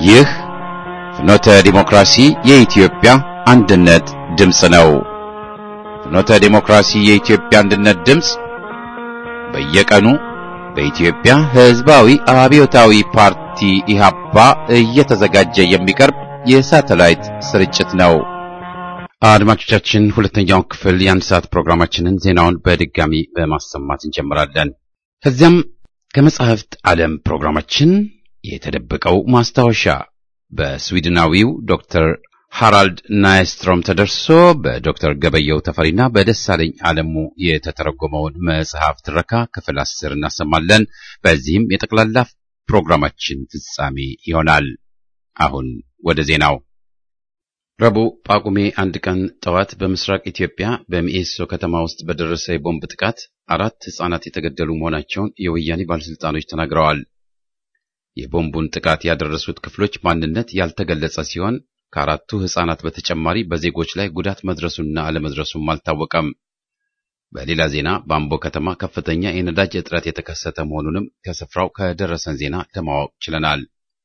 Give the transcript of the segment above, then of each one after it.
ይህ ፍኖተ ዲሞክራሲ የኢትዮጵያ አንድነት ድምፅ ነው። ፍኖተ ዲሞክራሲ የኢትዮጵያ አንድነት ድምፅ በየቀኑ በኢትዮጵያ ሕዝባዊ አብዮታዊ ፓርቲ ኢህአፓ እየተዘጋጀ የሚቀርብ የሳተላይት ስርጭት ነው። አድማጮቻችን፣ ሁለተኛውን ክፍል የአንድ ሰዓት ፕሮግራማችንን ዜናውን በድጋሚ በማሰማት እንጀምራለን። ከዚያም ከመጻሕፍት ዓለም ፕሮግራማችን የተደበቀው ማስታወሻ በስዊድናዊው ዶክተር ሃራልድ ናይስትሮም ተደርሶ በዶክተር ገበየው ተፈሪና በደሳለኝ ዓለሙ የተተረጎመውን መጽሐፍ ትረካ ክፍል አስር እናሰማለን። በዚህም የጠቅላላ ፕሮግራማችን ፍጻሜ ይሆናል። አሁን ወደ ዜናው። ረቡዕ ጳጉሜ አንድ ቀን ጠዋት በምስራቅ ኢትዮጵያ በሚኤሶ ከተማ ውስጥ በደረሰ የቦምብ ጥቃት አራት ሕፃናት የተገደሉ መሆናቸውን የወያኔ ባለሥልጣኖች ተናግረዋል። የቦምቡን ጥቃት ያደረሱት ክፍሎች ማንነት ያልተገለጸ ሲሆን ከአራቱ ሕፃናት በተጨማሪ በዜጎች ላይ ጉዳት መድረሱና አለመድረሱም አልታወቀም። በሌላ ዜና በአምቦ ከተማ ከፍተኛ የነዳጅ እጥረት የተከሰተ መሆኑንም ከስፍራው ከደረሰን ዜና ለማወቅ ችለናል።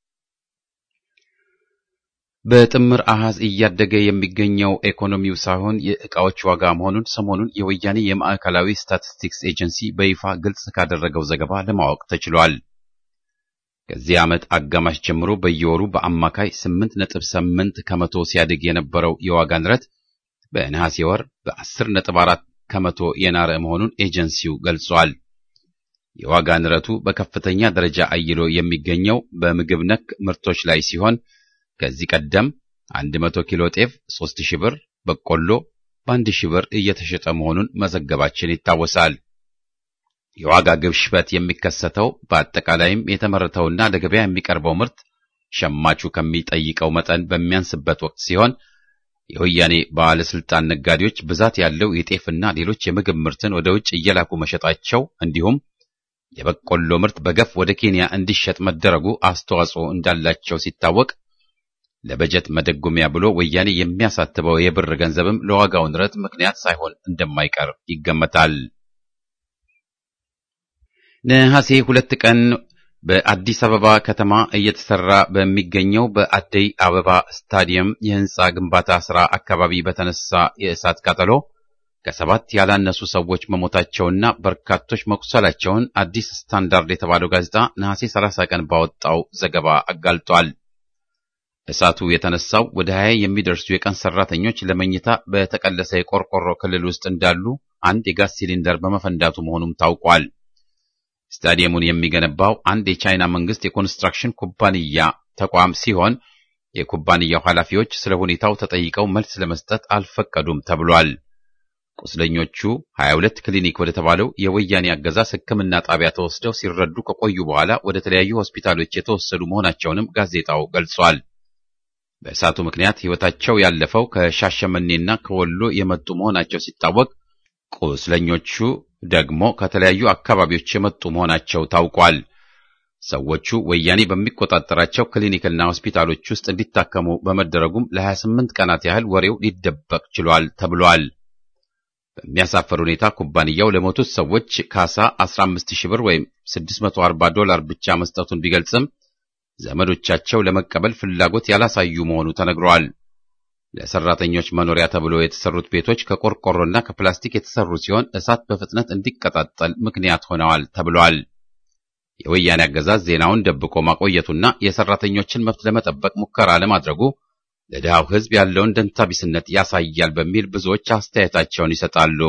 በጥምር አሃዝ እያደገ የሚገኘው ኢኮኖሚው ሳይሆን የዕቃዎች ዋጋ መሆኑን ሰሞኑን የወያኔ የማዕከላዊ ስታቲስቲክስ ኤጀንሲ በይፋ ግልጽ ካደረገው ዘገባ ለማወቅ ተችሏል። ከዚህ ዓመት አጋማሽ ጀምሮ በየወሩ በአማካይ 8.8 ከመቶ ሲያድግ የነበረው የዋጋ ንረት በነሐሴ ወር በ10.4 ከመቶ የናረ መሆኑን ኤጀንሲው ገልጿል። የዋጋ ንረቱ በከፍተኛ ደረጃ አይሎ የሚገኘው በምግብ ነክ ምርቶች ላይ ሲሆን ከዚህ ቀደም 100 ኪሎ ጤፍ 3000 ብር፣ በቆሎ በ1000 ብር እየተሸጠ መሆኑን መዘገባችን ይታወሳል። የዋጋ ግሽበት የሚከሰተው በአጠቃላይም የተመረተውና ለገበያ የሚቀርበው ምርት ሸማቹ ከሚጠይቀው መጠን በሚያንስበት ወቅት ሲሆን የወያኔ ባለስልጣን ነጋዴዎች ብዛት ያለው የጤፍና ሌሎች የምግብ ምርትን ወደ ውጭ እየላኩ መሸጣቸው እንዲሁም የበቆሎ ምርት በገፍ ወደ ኬንያ እንዲሸጥ መደረጉ አስተዋጽኦ እንዳላቸው ሲታወቅ ለበጀት መደጎሚያ ብሎ ወያኔ የሚያሳትበው የብር ገንዘብም ለዋጋው ንረት ምክንያት ሳይሆን እንደማይቀር ይገመታል። ነሐሴ ሁለት ቀን በአዲስ አበባ ከተማ እየተሰራ በሚገኘው በአደይ አበባ ስታዲየም የህንፃ ግንባታ ሥራ አካባቢ በተነሳ የእሳት ቃጠሎ ከሰባት ያላነሱ ሰዎች መሞታቸውና በርካቶች መቁሰላቸውን አዲስ ስታንዳርድ የተባለው ጋዜጣ ነሐሴ 30 ቀን ባወጣው ዘገባ አጋልጧል። እሳቱ የተነሳው ወደ 20 የሚደርሱ የቀን ሰራተኞች ለመኝታ በተቀለሰ የቆርቆሮ ክልል ውስጥ እንዳሉ አንድ የጋዝ ሲሊንደር በመፈንዳቱ መሆኑም ታውቋል። ስታዲየሙን የሚገነባው አንድ የቻይና መንግስት የኮንስትራክሽን ኩባንያ ተቋም ሲሆን የኩባንያው ኃላፊዎች ስለ ሁኔታው ተጠይቀው መልስ ለመስጠት አልፈቀዱም ተብሏል። ቁስለኞቹ 22 ክሊኒክ ወደ ተባለው የወያኔ አገዛዝ ሕክምና ጣቢያ ተወስደው ሲረዱ ከቆዩ በኋላ ወደ ተለያዩ ሆስፒታሎች የተወሰዱ መሆናቸውንም ጋዜጣው ገልጿል። በእሳቱ ምክንያት ሕይወታቸው ያለፈው ከሻሸመኔና ከወሎ የመጡ መሆናቸው ሲታወቅ ቁስለኞቹ ደግሞ ከተለያዩ አካባቢዎች የመጡ መሆናቸው ታውቋል። ሰዎቹ ወያኔ በሚቆጣጠራቸው ክሊኒክና ሆስፒታሎች ውስጥ እንዲታከሙ በመደረጉም ለ28 ቀናት ያህል ወሬው ሊደበቅ ችሏል ተብሏል። በሚያሳፈር ሁኔታ ኩባንያው ለሞቱት ሰዎች ካሳ 15000 ብር ወይም 640 ዶላር ብቻ መስጠቱን ቢገልጽም ዘመዶቻቸው ለመቀበል ፍላጎት ያላሳዩ መሆኑ ተነግሯል። ለሰራተኞች መኖሪያ ተብሎ የተሰሩት ቤቶች ከቆርቆሮና ከፕላስቲክ የተሰሩ ሲሆን እሳት በፍጥነት እንዲቀጣጠል ምክንያት ሆነዋል ተብሏል። የወያኔ አገዛዝ ዜናውን ደብቆ ማቆየቱና የሰራተኞችን መብት ለመጠበቅ ሙከራ ለማድረጉ ለድሃው ሕዝብ ያለውን ደንታቢስነት ያሳያል በሚል ብዙዎች አስተያየታቸውን ይሰጣሉ።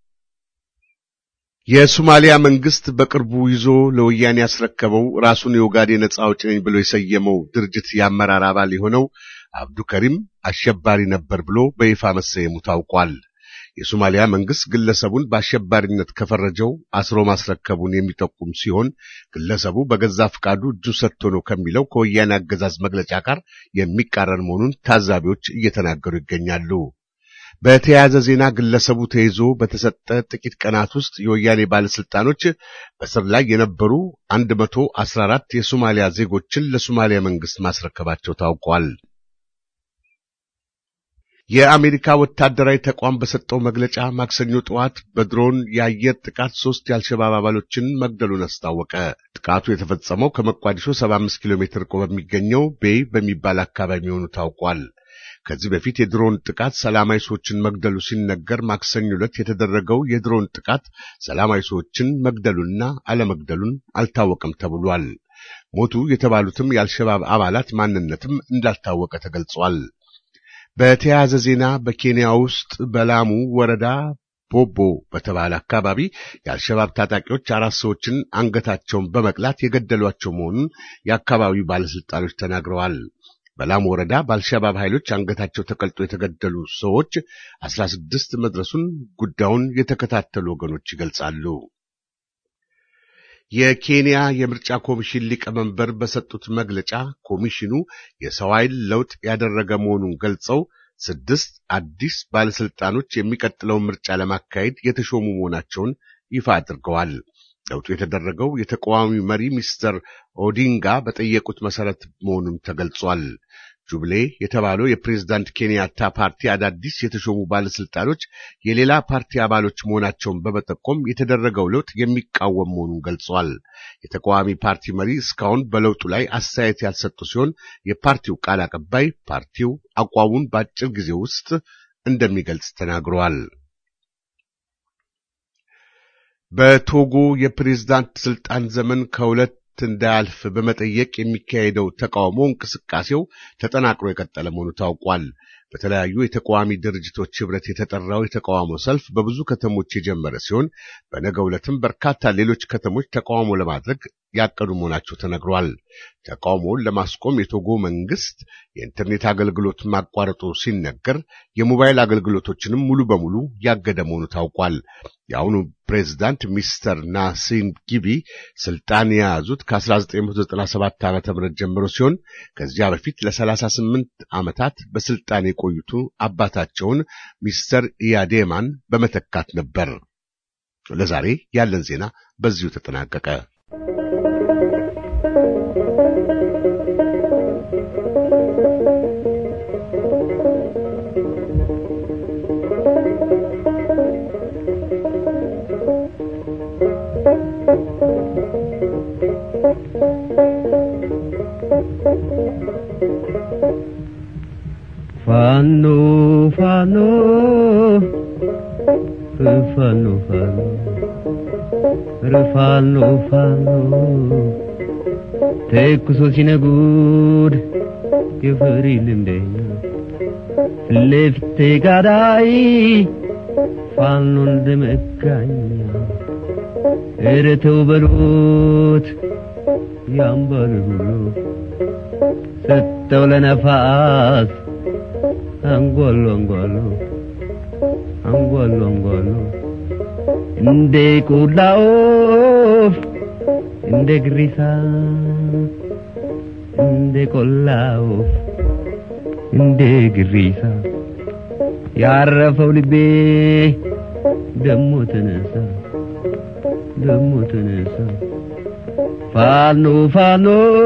የሶማሊያ መንግስት በቅርቡ ይዞ ለወያኔ ያስረከበው ራሱን የኦጋዴን ነጻ አውጪ ነኝ ብሎ የሰየመው ድርጅት የአመራር አባል የሆነው አብዱከሪም አሸባሪ ነበር ብሎ በይፋ መሰየሙ ታውቋል። የሶማሊያ መንግስት ግለሰቡን በአሸባሪነት ከፈረጀው አስሮ ማስረከቡን የሚጠቁም ሲሆን ግለሰቡ በገዛ ፍቃዱ እጁ ሰጥቶ ነው ከሚለው ከወያኔ አገዛዝ መግለጫ ጋር የሚቃረን መሆኑን ታዛቢዎች እየተናገሩ ይገኛሉ። በተያያዘ ዜና ግለሰቡ ተይዞ በተሰጠ ጥቂት ቀናት ውስጥ የወያኔ ባለስልጣኖች በስር ላይ የነበሩ 114 የሶማሊያ ዜጎችን ለሶማሊያ መንግስት ማስረከባቸው ታውቋል። የአሜሪካ ወታደራዊ ተቋም በሰጠው መግለጫ ማክሰኞ ጠዋት በድሮን የአየር ጥቃት ሶስት የአልሸባብ አባሎችን መግደሉን አስታወቀ። ጥቃቱ የተፈጸመው ከመቋዲሾ 75 ኪሎ ሜትር ርቆ በሚገኘው ቤይ በሚባል አካባቢ መሆኑ ታውቋል። ከዚህ በፊት የድሮን ጥቃት ሰላማዊ ሰዎችን መግደሉ ሲነገር ማክሰኞ ዕለት የተደረገው የድሮን ጥቃት ሰላማዊ ሰዎችን መግደሉና አለመግደሉን አልታወቀም ተብሏል። ሞቱ የተባሉትም የአልሸባብ አባላት ማንነትም እንዳልታወቀ ተገልጿል። በተያያዘ ዜና በኬንያ ውስጥ በላሙ ወረዳ ቦቦ በተባለ አካባቢ የአልሸባብ ታጣቂዎች አራት ሰዎችን አንገታቸውን በመቅላት የገደሏቸው መሆኑን የአካባቢው ባለስልጣኖች ተናግረዋል። በላሙ ወረዳ በአልሸባብ ኃይሎች አንገታቸው ተቀልጦ የተገደሉ ሰዎች አስራ ስድስት መድረሱን ጉዳዩን የተከታተሉ ወገኖች ይገልጻሉ። የኬንያ የምርጫ ኮሚሽን ሊቀመንበር በሰጡት መግለጫ ኮሚሽኑ የሰው ኃይል ለውጥ ያደረገ መሆኑን ገልጸው ስድስት አዲስ ባለስልጣኖች የሚቀጥለውን ምርጫ ለማካሄድ የተሾሙ መሆናቸውን ይፋ አድርገዋል። ለውጡ የተደረገው የተቃዋሚ መሪ ሚስተር ኦዲንጋ በጠየቁት መሰረት መሆኑን ተገልጿል። ጁብሌ የተባለው የፕሬዝዳንት ኬንያታ ፓርቲ አዳዲስ የተሾሙ ባለስልጣኖች የሌላ ፓርቲ አባሎች መሆናቸውን በመጠቆም የተደረገው ለውጥ የሚቃወም መሆኑን ገልጿል። የተቃዋሚ ፓርቲ መሪ እስካሁን በለውጡ ላይ አስተያየት ያልሰጡ ሲሆን የፓርቲው ቃል አቀባይ ፓርቲው አቋሙን በአጭር ጊዜ ውስጥ እንደሚገልጽ ተናግረዋል። በቶጎ የፕሬዝዳንት ስልጣን ዘመን ከሁለት እንዳያልፍ በመጠየቅ የሚካሄደው ተቃውሞ እንቅስቃሴው ተጠናክሮ የቀጠለ መሆኑ ታውቋል። በተለያዩ የተቃዋሚ ድርጅቶች ህብረት የተጠራው የተቃውሞ ሰልፍ በብዙ ከተሞች የጀመረ ሲሆን በነገው ዕለትም በርካታ ሌሎች ከተሞች ተቃውሞ ለማድረግ ያቀዱ መሆናቸው ተነግሯል። ተቃውሞውን ለማስቆም የቶጎ መንግስት የኢንተርኔት አገልግሎት ማቋረጡ ሲነገር የሞባይል አገልግሎቶችንም ሙሉ በሙሉ ያገደ መሆኑ ታውቋል። የአሁኑ ፕሬዝዳንት ሚስተር ናሲም ጊቢ ስልጣን የያዙት ከ1997 ዓ ም ጀምሮ ሲሆን ከዚያ በፊት ለ38 ዓመታት በስልጣን የቆዩቱ አባታቸውን ሚስተር ኢያዴማን በመተካት ነበር። ለዛሬ ያለን ዜና በዚሁ ተጠናቀቀ። ፋኖ ፋኖ ፋኖ ፋኖ ፋኖ ተኩሶ ሲነጉድ የፈሪ ልምደኛ ፊትለፊቴ ጋዳይ ፋኖ እንደመጋኛ ኧረ ተው በሉት ያምባል ብሎ ሰጠው ለነፋስ አንጓሉ አንጓሉ አንጓሉ አንጓሉ እንደ ቆላ ወፍ እንደ ግሪሳ እንደ ቆላ ወፍ እንደ ግሪሳ ያረፈው ልቤ ደሞ ተነሳ ደሞ ተነሳ ፋኖ ፋኖ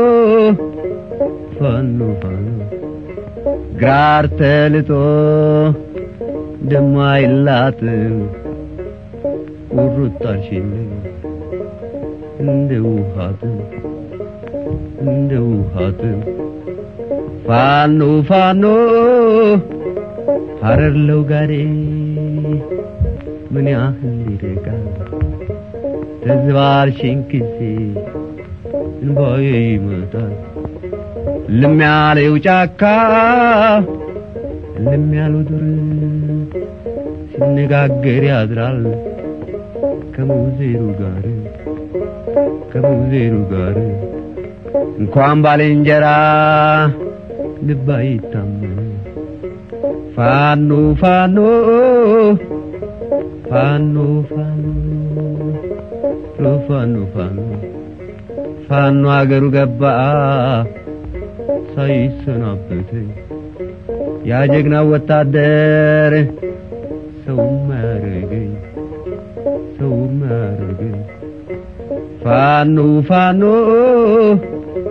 ፋኖ ፋኖ ግራር ተልጦ ደሞ አይላትም ቁርጣሽን እንደ ውሃትም እንደ ውሃትም ፋኖ ፋኖ ሐረር ለውጋዴ ምን ያህል ይርቃል ተዝባርሽን ጊዜ እንባዬ ይመጣል ልም ያለው ጫካ ልም ያለው ዱር ሲነጋገር ያድራል ከሙዜሩ ጋር ከሙዜሩ ጋር እንኳን ባልንጀራ ልብ አይታመን ፋኖ ፋኖ ፋኖ ፋኖ ፋኖ ፋኖ ፋኖ አገሩ ገባ ሳይሰናበት ያ ጀግና ወታደር ሰው ማረገኝ ሰው ማረገኝ ፋኖ ፋኖ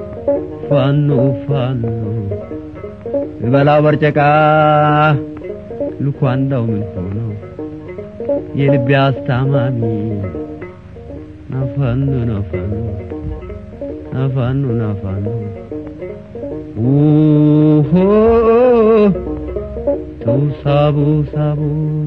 ፋኖ ፋኖ በላው በርጨቃ ልኳንዳው ምን ሆኖ የልቤ አስታማሚ ናፋኑ ናፋኑ ናፋኑ ናፋኑ ውሆ ተው ሳቡ ሳቡ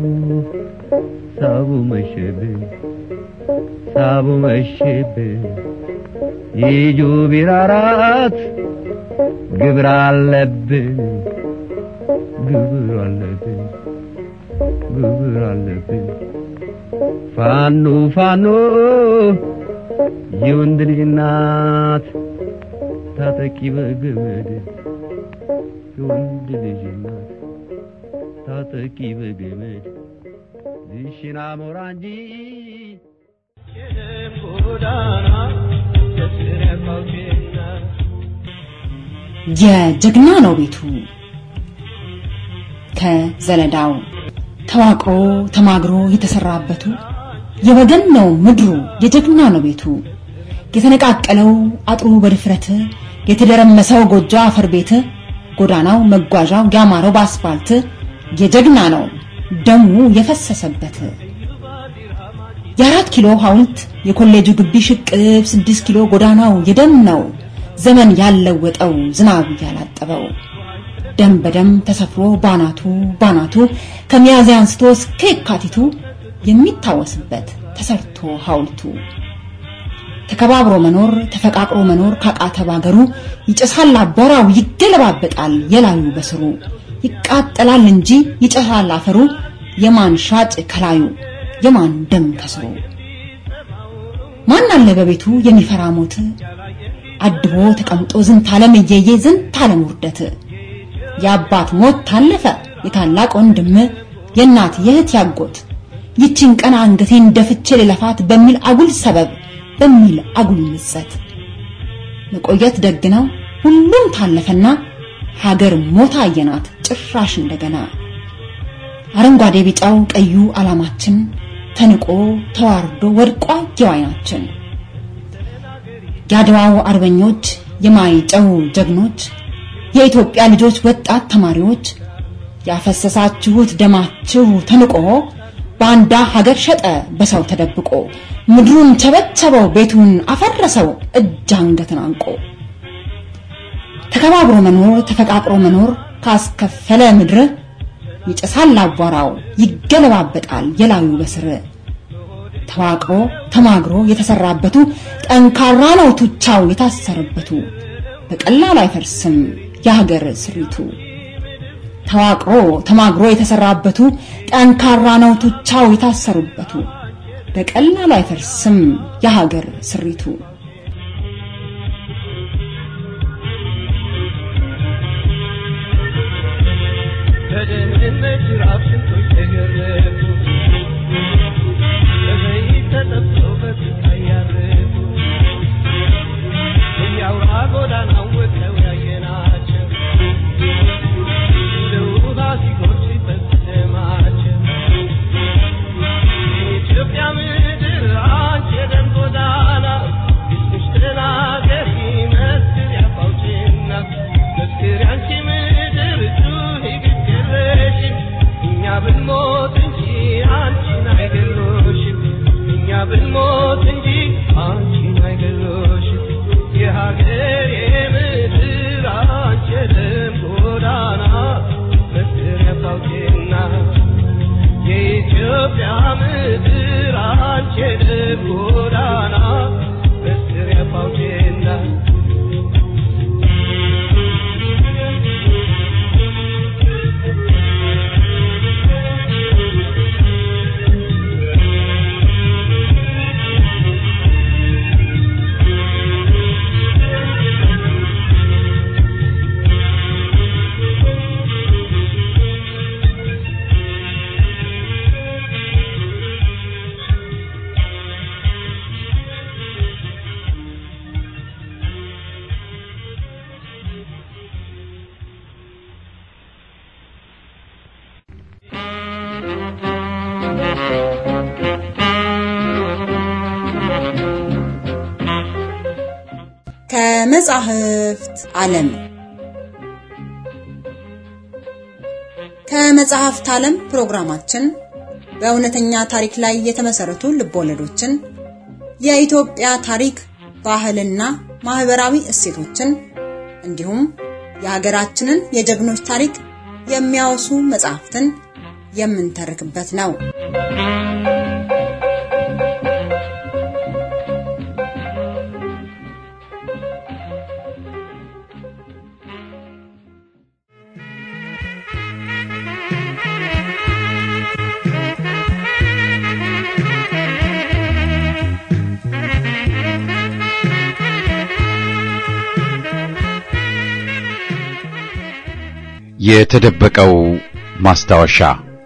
ሳቡ መሸብኝ ሳቡ መሸብኝ ይጁ ቢራራት ግብር አለብን ግብር አለብን ግብር አለብን ፋኖ ፋኖ የወንድ ልጅ እናት ታጠቂ በገመድ የወንድ ልጅ እናት ታጠቂ በገመድ ዝሽና ሞራ እንጂ የጀግና ነው ቤቱ ከዘለዳው ተዋቅሮ ተማግሮ የተሰራበቱ የወገን ነው ምድሩ የጀግና ነው ቤቱ የተነቃቀለው አጥሩ በድፍረት የተደረመሰው ጎጆ አፈር ቤት ጎዳናው መጓዣው ያማረው በአስፋልት የጀግና ነው ደሙ የፈሰሰበት የአራት ኪሎ ሐውልት የኮሌጁ ግቢ ሽቅብ ስድስት ኪሎ ጎዳናው የደም ነው ዘመን ያለወጠው ዝናብ ያላጠበው ደም በደም ተሰፍሮ ባናቱ ባናቱ ከሚያዝያ አንስቶ እስከ የካቲቱ የሚታወስበት ተሰርቶ ሐውልቱ ተከባብሮ መኖር ተፈቃቅሮ መኖር ካቃተ ባገሩ ይጨሳል አቧራው ይገለባበጣል የላዩ በስሩ ይቃጠላል እንጂ ይጨሳል አፈሩ የማን ሻጭ ከላዩ የማን ደም ከስሩ ማን አለ በቤቱ የሚፈራ ሞት አድቦ ተቀምጦ ዝንት ዓለም እየየ ዝንት ዓለም ውርደት የአባት ሞት ታለፈ የታላቅ ወንድም የእናት የእህት ያጎት ይችን ቀን አንገቴን ደፍቼ ልለፋት በሚል አጉል ሰበብ በሚል አጉል ምጸት መቆየት ደግ ነው ሁሉም ታለፈና ሀገር ሞታ አየናት ጭራሽ እንደገና አረንጓዴ ቢጫው ቀዩ ዓላማችን ተንቆ ተዋርዶ ወድቋ የዋይናችን የአድዋው አርበኞች የማይጨው ጀግኖች የኢትዮጵያ ልጆች ወጣት ተማሪዎች ያፈሰሳችሁት ደማችሁ ተንቆ ባንዳ ሀገር ሸጠ በሰው ተደብቆ ምድሩን ቸበቸበው ቤቱን አፈረሰው እጅ አንገትን አንቆ ተከባብሮ መኖር ተፈቃቅሮ መኖር ካስከፈለ ምድር ይጨሳል አቧራው ይገለባበጣል የላዩ በስር ተዋቅሮ ተማግሮ የተሰራበቱ ጠንካራ ነው ቱቻው የታሰረበቱ በቀላሉ አይፈርስም የሀገር ስሪቱ ተዋቅሮ ተማግሮ የተሰራበቱ ጠንካራ ነው ቱቻው የታሰሩበቱ በቀላሉ አይፈርስም የሀገር ስሪቱ በድህነት ጅራፍ ስንቶች ተገረፉ በዘይት ተጠብሰው በስቃይ ያረፉ እያውራ ጎዳናው ወጥተው ያየናቸው እንደ ውሃ ሲጎርፍ ሲፈስ ደማቸው የኢትዮጵያ ምድር አንቺ የደም ጎዳና እስምሽ ተናገሪ መስክር ያፋውጭና መስክር ያንቺ ምድር ጩኺ ግድ የለሽም እኛ ብንሞት እንጂ አንቺን አይገሎሽም እኛ ብንሞት እንጂ አንቺን አይገሎሽም የሀገር የምድር አንቺ የደም ጎዳና መስክር ያፋውጭና የኢትዮጵያ ምድር አንቺ የደም ጎዳና መስክር ያፋውጭና ከመጻሕፍት ዓለም ከመጽሐፍት ዓለም ፕሮግራማችን በእውነተኛ ታሪክ ላይ የተመሰረቱ ልቦለዶችን፣ የኢትዮጵያ ታሪክ፣ ባህልና ማህበራዊ እሴቶችን እንዲሁም የሀገራችንን የጀግኖች ታሪክ የሚያወሱ መጽሐፍትን የምንተርክበት ነው። የተደበቀው ማስታወሻ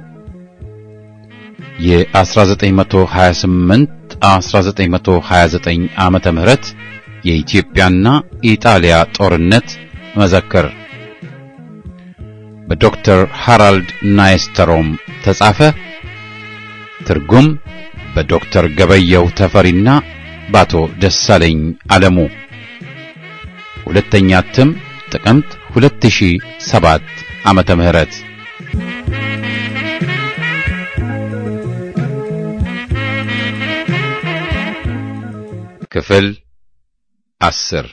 የ1928 1929 ዓመተ ምህረት የኢትዮጵያና ኢጣሊያ ጦርነት መዘክር በዶክተር ሃራልድ ናይስተሮም ተጻፈ። ትርጉም በዶክተር ገበየው ተፈሪና በአቶ ደሳለኝ አለሙ። ሁለተኛ እትም ጥቅምት 2007 ዓመተ ምህረት ክፍል አስር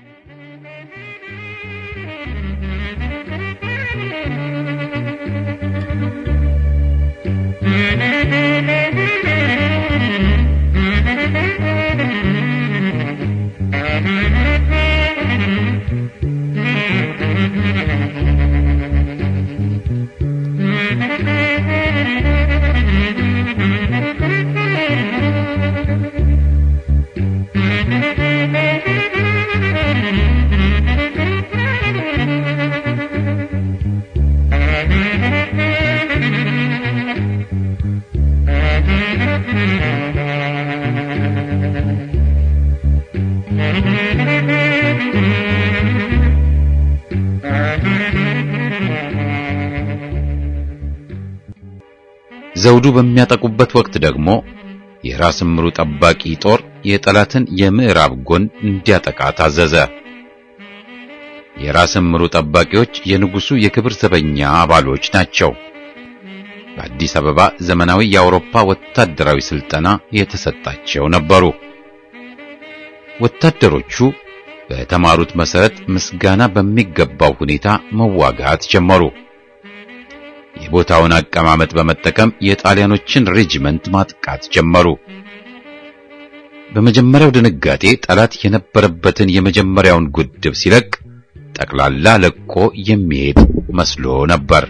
ዘውዱ በሚያጠቁበት ወቅት ደግሞ የራስ ምሩ ጠባቂ ጦር የጠላትን የምዕራብ ጎን እንዲያጠቃ ታዘዘ። የራስ ምሩ ጠባቂዎች የንጉሱ የክብር ዘበኛ አባሎች ናቸው። በአዲስ አበባ ዘመናዊ የአውሮፓ ወታደራዊ ስልጠና የተሰጣቸው ነበሩ። ወታደሮቹ በተማሩት መሰረት ምስጋና በሚገባው ሁኔታ መዋጋት ጀመሩ። የቦታውን አቀማመጥ በመጠቀም የጣሊያኖችን ሬጂመንት ማጥቃት ጀመሩ። በመጀመሪያው ድንጋጤ ጠላት የነበረበትን የመጀመሪያውን ጉድብ ሲለቅ ጠቅላላ ለቆ የሚሄድ መስሎ ነበር።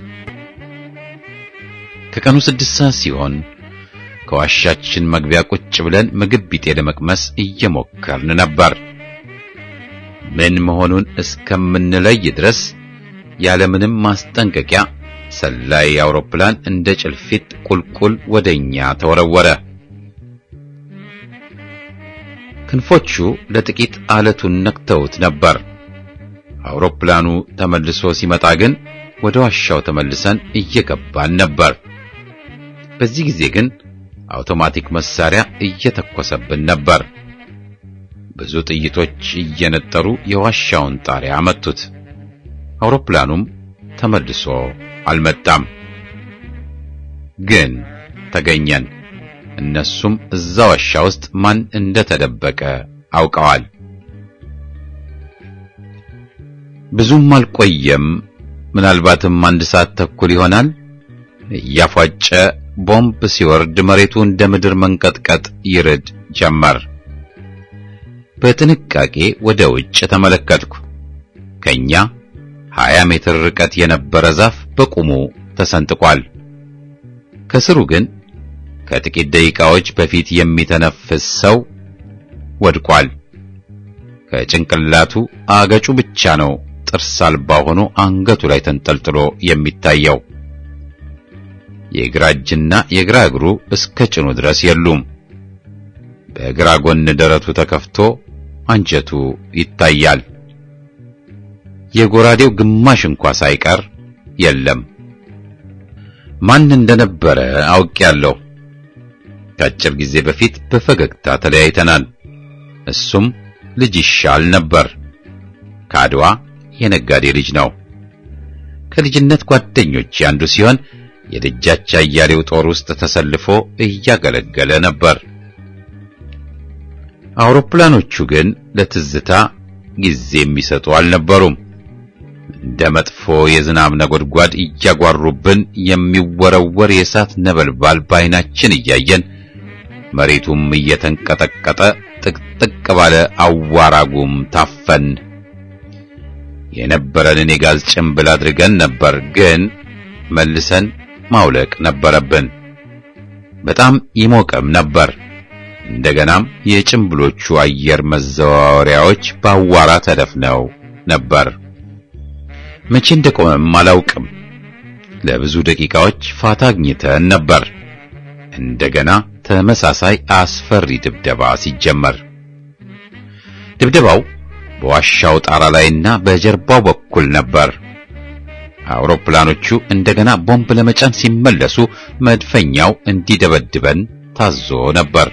ከቀኑ ስድስት ሰዓት ሲሆን ከዋሻችን መግቢያ ቁጭ ብለን ምግብ ቢጤ ለመቅመስ እየሞከርን ነበር። ምን መሆኑን እስከምንለይ ድረስ ያለምንም ማስጠንቀቂያ ሰላይ አውሮፕላን እንደ ጭልፊት ቁልቁል ወደኛ ተወረወረ። ክንፎቹ ለጥቂት አለቱን ነክተውት ነበር። አውሮፕላኑ ተመልሶ ሲመጣ ግን ወደ ዋሻው ተመልሰን እየገባን ነበር። በዚህ ጊዜ ግን አውቶማቲክ መሳሪያ እየተኮሰብን ነበር። ብዙ ጥይቶች እየነጠሩ የዋሻውን ጣሪያ መቱት። አውሮፕላኑም ተመልሶ አልመጣም። ግን ተገኘን። እነሱም እዛ ዋሻ ውስጥ ማን እንደተደበቀ አውቀዋል። ብዙም አልቆየም። ምናልባትም አንድ ሰዓት ተኩል ይሆናል። እያፏጨ ቦምብ ሲወርድ መሬቱ እንደ ምድር መንቀጥቀጥ ይርድ ጀመር። በጥንቃቄ ወደ ውጭ ተመለከትኩ። ከኛ 20 ሜትር ርቀት የነበረ ዛፍ በቁሙ ተሰንጥቋል። ከስሩ ግን ከጥቂት ደቂቃዎች በፊት የሚተነፍስ ሰው ወድቋል። ከጭንቅላቱ አገጩ ብቻ ነው ጥርስ አልባ ሆኖ አንገቱ ላይ ተንጠልጥሎ የሚታየው። የግራ እጅና የግራ እግሩ እስከ ጭኑ ድረስ የሉም። በግራ ጎን ደረቱ ተከፍቶ አንጀቱ ይታያል። የጎራዴው ግማሽ እንኳ ሳይቀር የለም። ማን እንደነበረ አውቄያለሁ። ከአጭር ጊዜ በፊት በፈገግታ ተለያይተናል። እሱም ልጅ ይሻል ነበር። ከአድዋ የነጋዴ ልጅ ነው። ከልጅነት ጓደኞች አንዱ ሲሆን የደጃች አያሌው ጦር ውስጥ ተሰልፎ እያገለገለ ነበር። አውሮፕላኖቹ ግን ለትዝታ ጊዜ የሚሰጡ አልነበሩም። እንደ መጥፎ የዝናብ ነጎድጓድ እያጓሩብን የሚወረወር የእሳት ነበልባል በዓይናችን እያየን መሬቱም እየተንቀጠቀጠ ጥቅጥቅ ባለ አዋራጉም ታፈን። የነበረንን የጋዝ ጭንብል አድርገን ነበር፣ ግን መልሰን ማውለቅ ነበረብን። በጣም ይሞቅም ነበር። እንደገናም የጭንብሎቹ አየር መዘዋወሪያዎች በአዋራ ተደፍነው ነበር። መቼ እንደቆመም አላውቅም። ለብዙ ደቂቃዎች ፋታ አግኝተን ነበር። እንደገና ተመሳሳይ አስፈሪ ድብደባ ሲጀመር ድብደባው በዋሻው ጣራ ላይና በጀርባው በኩል ነበር። አውሮፕላኖቹ እንደገና ቦምብ ለመጫን ሲመለሱ መድፈኛው እንዲደበድበን ታዞ ነበር።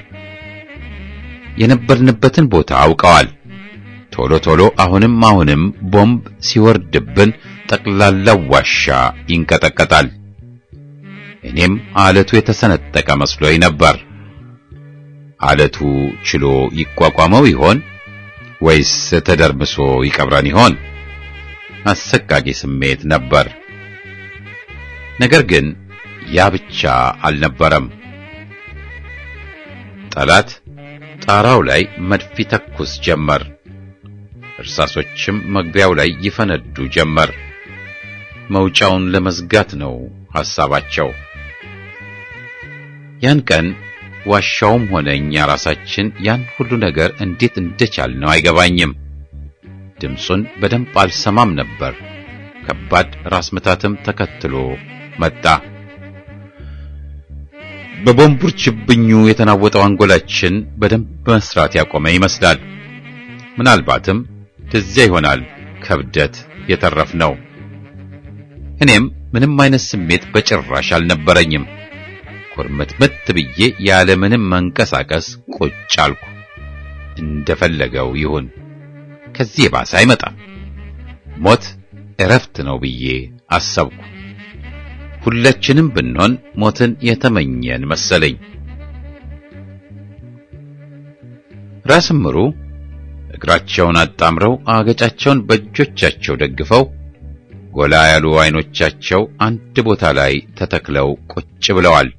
የነበርንበትን ቦታ አውቀዋል። ቶሎ ቶሎ አሁንም አሁንም ቦምብ ሲወርድብን ጠቅላላው ዋሻ ይንቀጠቀጣል። እኔም አለቱ የተሰነጠቀ መስሎኝ ነበር። አለቱ ችሎ ይቋቋመው ይሆን ወይስ ተደርምሶ ይቀብረን ይሆን? አሰቃቂ ስሜት ነበር። ነገር ግን ያ ብቻ አልነበረም። ጠላት ጣራው ላይ መድፍ ይተኩስ ጀመር። እርሳሶችም መግቢያው ላይ ይፈነዱ ጀመር። መውጫውን ለመዝጋት ነው ሐሳባቸው። ያን ቀን ዋሻውም ሆነ እኛ ራሳችን ያን ሁሉ ነገር እንዴት እንደቻልነው አይገባኝም። ድምፁን በደንብ አልሰማም ነበር። ከባድ ራስ ምታትም ተከትሎ መጣ። በቦምቡር ችብኙ የተናወጠው አንጎላችን በደንብ መስራት ያቆመ ይመስላል። ምናልባትም ለዚያ ይሆናል ከብደት የተረፍነው። እኔም ምንም አይነት ስሜት በጭራሽ አልነበረኝም። ኩርምትምት ብዬ ያለ ምንም መንቀሳቀስ ቁጭ አልኩ። እንደፈለገው ይሁን፣ ከዚህ የባሰ አይመጣም። ሞት እረፍት ነው ብዬ አሰብኩ። ሁላችንም ብንሆን ሞትን የተመኘን መሰለኝ። ራስ ምሩ እግራቸውን አጣምረው አገጫቸውን በእጆቻቸው ደግፈው ጎላ ያሉ አይኖቻቸው አንድ ቦታ ላይ ተተክለው ቁጭ ብለዋል።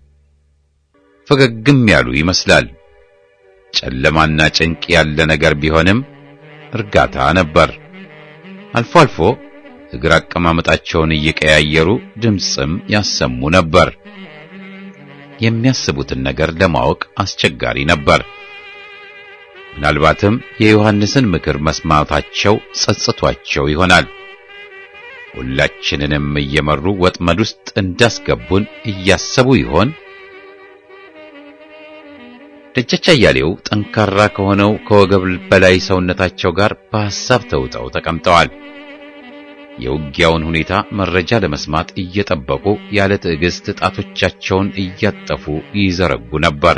ፈገግም ያሉ ይመስላል። ጨለማና ጭንቅ ያለ ነገር ቢሆንም እርጋታ ነበር። አልፎ አልፎ እግር አቀማመጣቸውን እየቀያየሩ ድምፅም ያሰሙ ነበር። የሚያስቡትን ነገር ለማወቅ አስቸጋሪ ነበር። ምናልባትም የዮሐንስን ምክር መስማታቸው ጸጽቷቸው ይሆናል። ሁላችንንም እየመሩ ወጥመድ ውስጥ እንዳስገቡን እያሰቡ ይሆን? ደጃች አያሌው ጠንካራ ከሆነው ከወገብ በላይ ሰውነታቸው ጋር በሐሳብ ተውጠው ተቀምጠዋል። የውጊያውን ሁኔታ መረጃ ለመስማት እየጠበቁ ያለ ትዕግስት ጣቶቻቸውን እያጠፉ ይዘረጉ ነበር።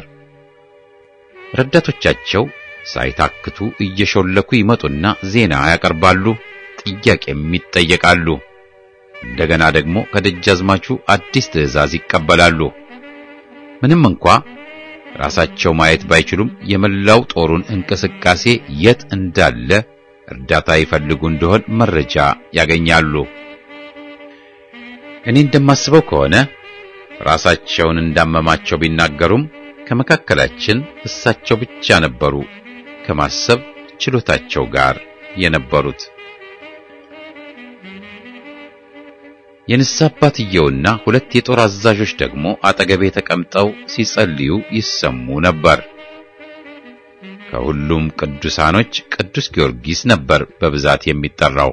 ረዳቶቻቸው ሳይታክቱ እየሾለኩ ይመጡና ዜና ያቀርባሉ፣ ጥያቄም ይጠየቃሉ። እንደገና ደግሞ ከደጃዝማቹ አዲስ ትዕዛዝ ይቀበላሉ። ምንም እንኳ ራሳቸው ማየት ባይችሉም የመላው ጦሩን እንቅስቃሴ የት እንዳለ እርዳታ ይፈልጉ እንደሆን መረጃ ያገኛሉ። እኔ እንደማስበው ከሆነ ራሳቸውን እንዳመማቸው ቢናገሩም ከመካከላችን እሳቸው ብቻ ነበሩ ከማሰብ ችሎታቸው ጋር የነበሩት። የንስሐ አባትየውና ሁለት የጦር አዛዦች ደግሞ አጠገቤ ተቀምጠው ሲጸልዩ ይሰሙ ነበር። ከሁሉም ቅዱሳኖች ቅዱስ ጊዮርጊስ ነበር በብዛት የሚጠራው።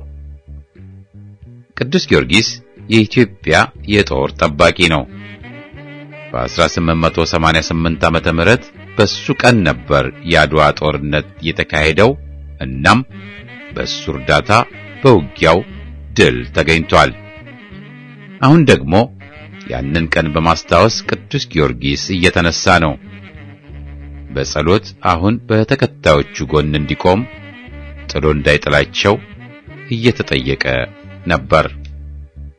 ቅዱስ ጊዮርጊስ የኢትዮጵያ የጦር ጠባቂ ነው። በ1888 ዓመተ ምህረት በሱ ቀን ነበር የአድዋ ጦርነት የተካሄደው። እናም በሱ እርዳታ በውጊያው ድል ተገኝቷል። አሁን ደግሞ ያንን ቀን በማስታወስ ቅዱስ ጊዮርጊስ እየተነሳ ነው። በጸሎት አሁን በተከታዮቹ ጎን እንዲቆም ጥሎ እንዳይጥላቸው እየተጠየቀ ነበር።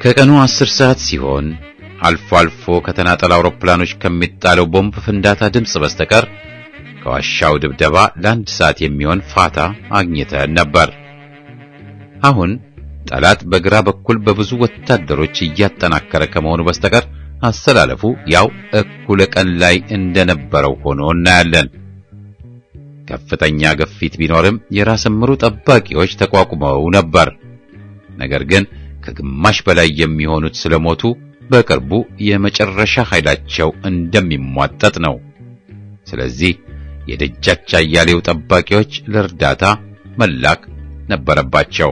ከቀኑ አስር ሰዓት ሲሆን አልፎ አልፎ ከተናጠል አውሮፕላኖች ከሚጣለው ቦምብ ፍንዳታ ድምፅ በስተቀር ከዋሻው ድብደባ ለአንድ ሰዓት የሚሆን ፋታ አግኝተን ነበር። አሁን ጠላት በግራ በኩል በብዙ ወታደሮች እያጠናከረ ከመሆኑ በስተቀር አሰላለፉ ያው እኩለ ቀን ላይ እንደነበረው ሆኖ እናያለን። ከፍተኛ ግፊት ቢኖርም የራስ ምሩ ጠባቂዎች ተቋቁመው ነበር። ነገር ግን ከግማሽ በላይ የሚሆኑት ስለሞቱ በቅርቡ የመጨረሻ ኃይላቸው እንደሚሟጠጥ ነው። ስለዚህ የደጃች አያሌው ጠባቂዎች ለእርዳታ መላክ ነበረባቸው።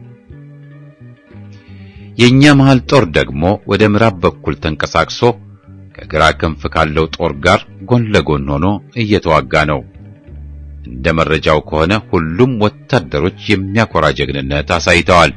የኛ መሃል ጦር ደግሞ ወደ ምዕራብ በኩል ተንቀሳቅሶ ከግራ ክንፍ ካለው ጦር ጋር ጎን ለጎን ሆኖ እየተዋጋ ነው። እንደ መረጃው ከሆነ ሁሉም ወታደሮች የሚያኮራ ጀግንነት አሳይተዋል።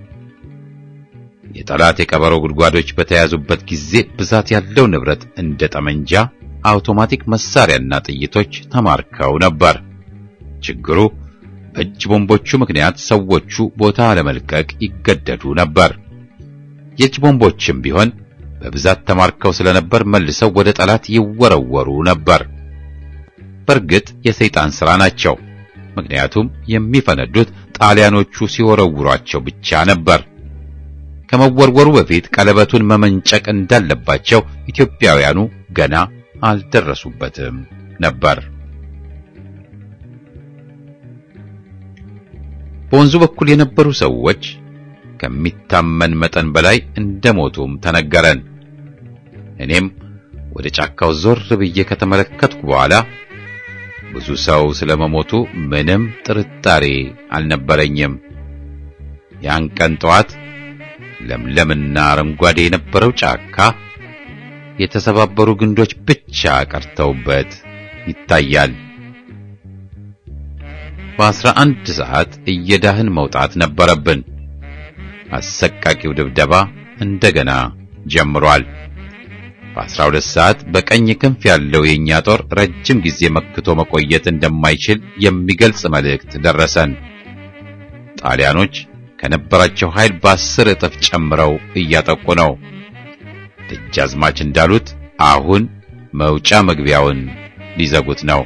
የጠላት የቀበሮ ጉድጓዶች በተያዙበት ጊዜ ብዛት ያለው ንብረት እንደ ጠመንጃ፣ አውቶማቲክ መሳሪያና ጥይቶች ተማርከው ነበር። ችግሩ በእጅ ቦምቦቹ ምክንያት ሰዎቹ ቦታ ለመልቀቅ ይገደዱ ነበር። የእጅ ቦምቦችም ቢሆን በብዛት ተማርከው ስለነበር መልሰው ወደ ጠላት ይወረወሩ ነበር። በእርግጥ የሰይጣን ሥራ ናቸው። ምክንያቱም የሚፈነዱት ጣሊያኖቹ ሲወረውሯቸው ብቻ ነበር። ከመወርወሩ በፊት ቀለበቱን መመንጨቅ እንዳለባቸው ኢትዮጵያውያኑ ገና አልደረሱበትም ነበር። በወንዙ በኩል የነበሩ ሰዎች ከሚታመን መጠን በላይ እንደሞቱም ተነገረን። እኔም ወደ ጫካው ዞር ብዬ ከተመለከትኩ በኋላ ብዙ ሰው ስለመሞቱ ምንም ጥርጣሬ አልነበረኝም። ያን ቀን ጠዋት ለምለምና አረንጓዴ የነበረው ጫካ የተሰባበሩ ግንዶች ብቻ ቀርተውበት ይታያል። በአስራ አንድ ሰዓት እየዳህን መውጣት ነበረብን። አሰቃቂው ድብደባ እንደገና ጀምሯል። በአስራ ሁለት ሰዓት በቀኝ ክንፍ ያለው የእኛ ጦር ረጅም ጊዜ መክቶ መቆየት እንደማይችል የሚገልጽ መልእክት ደረሰን። ጣሊያኖች ከነበራቸው ኃይል በአስር እጥፍ ጨምረው እያጠቁ ነው። ደጃዝማች እንዳሉት አሁን መውጫ መግቢያውን ሊዘጉት ነው።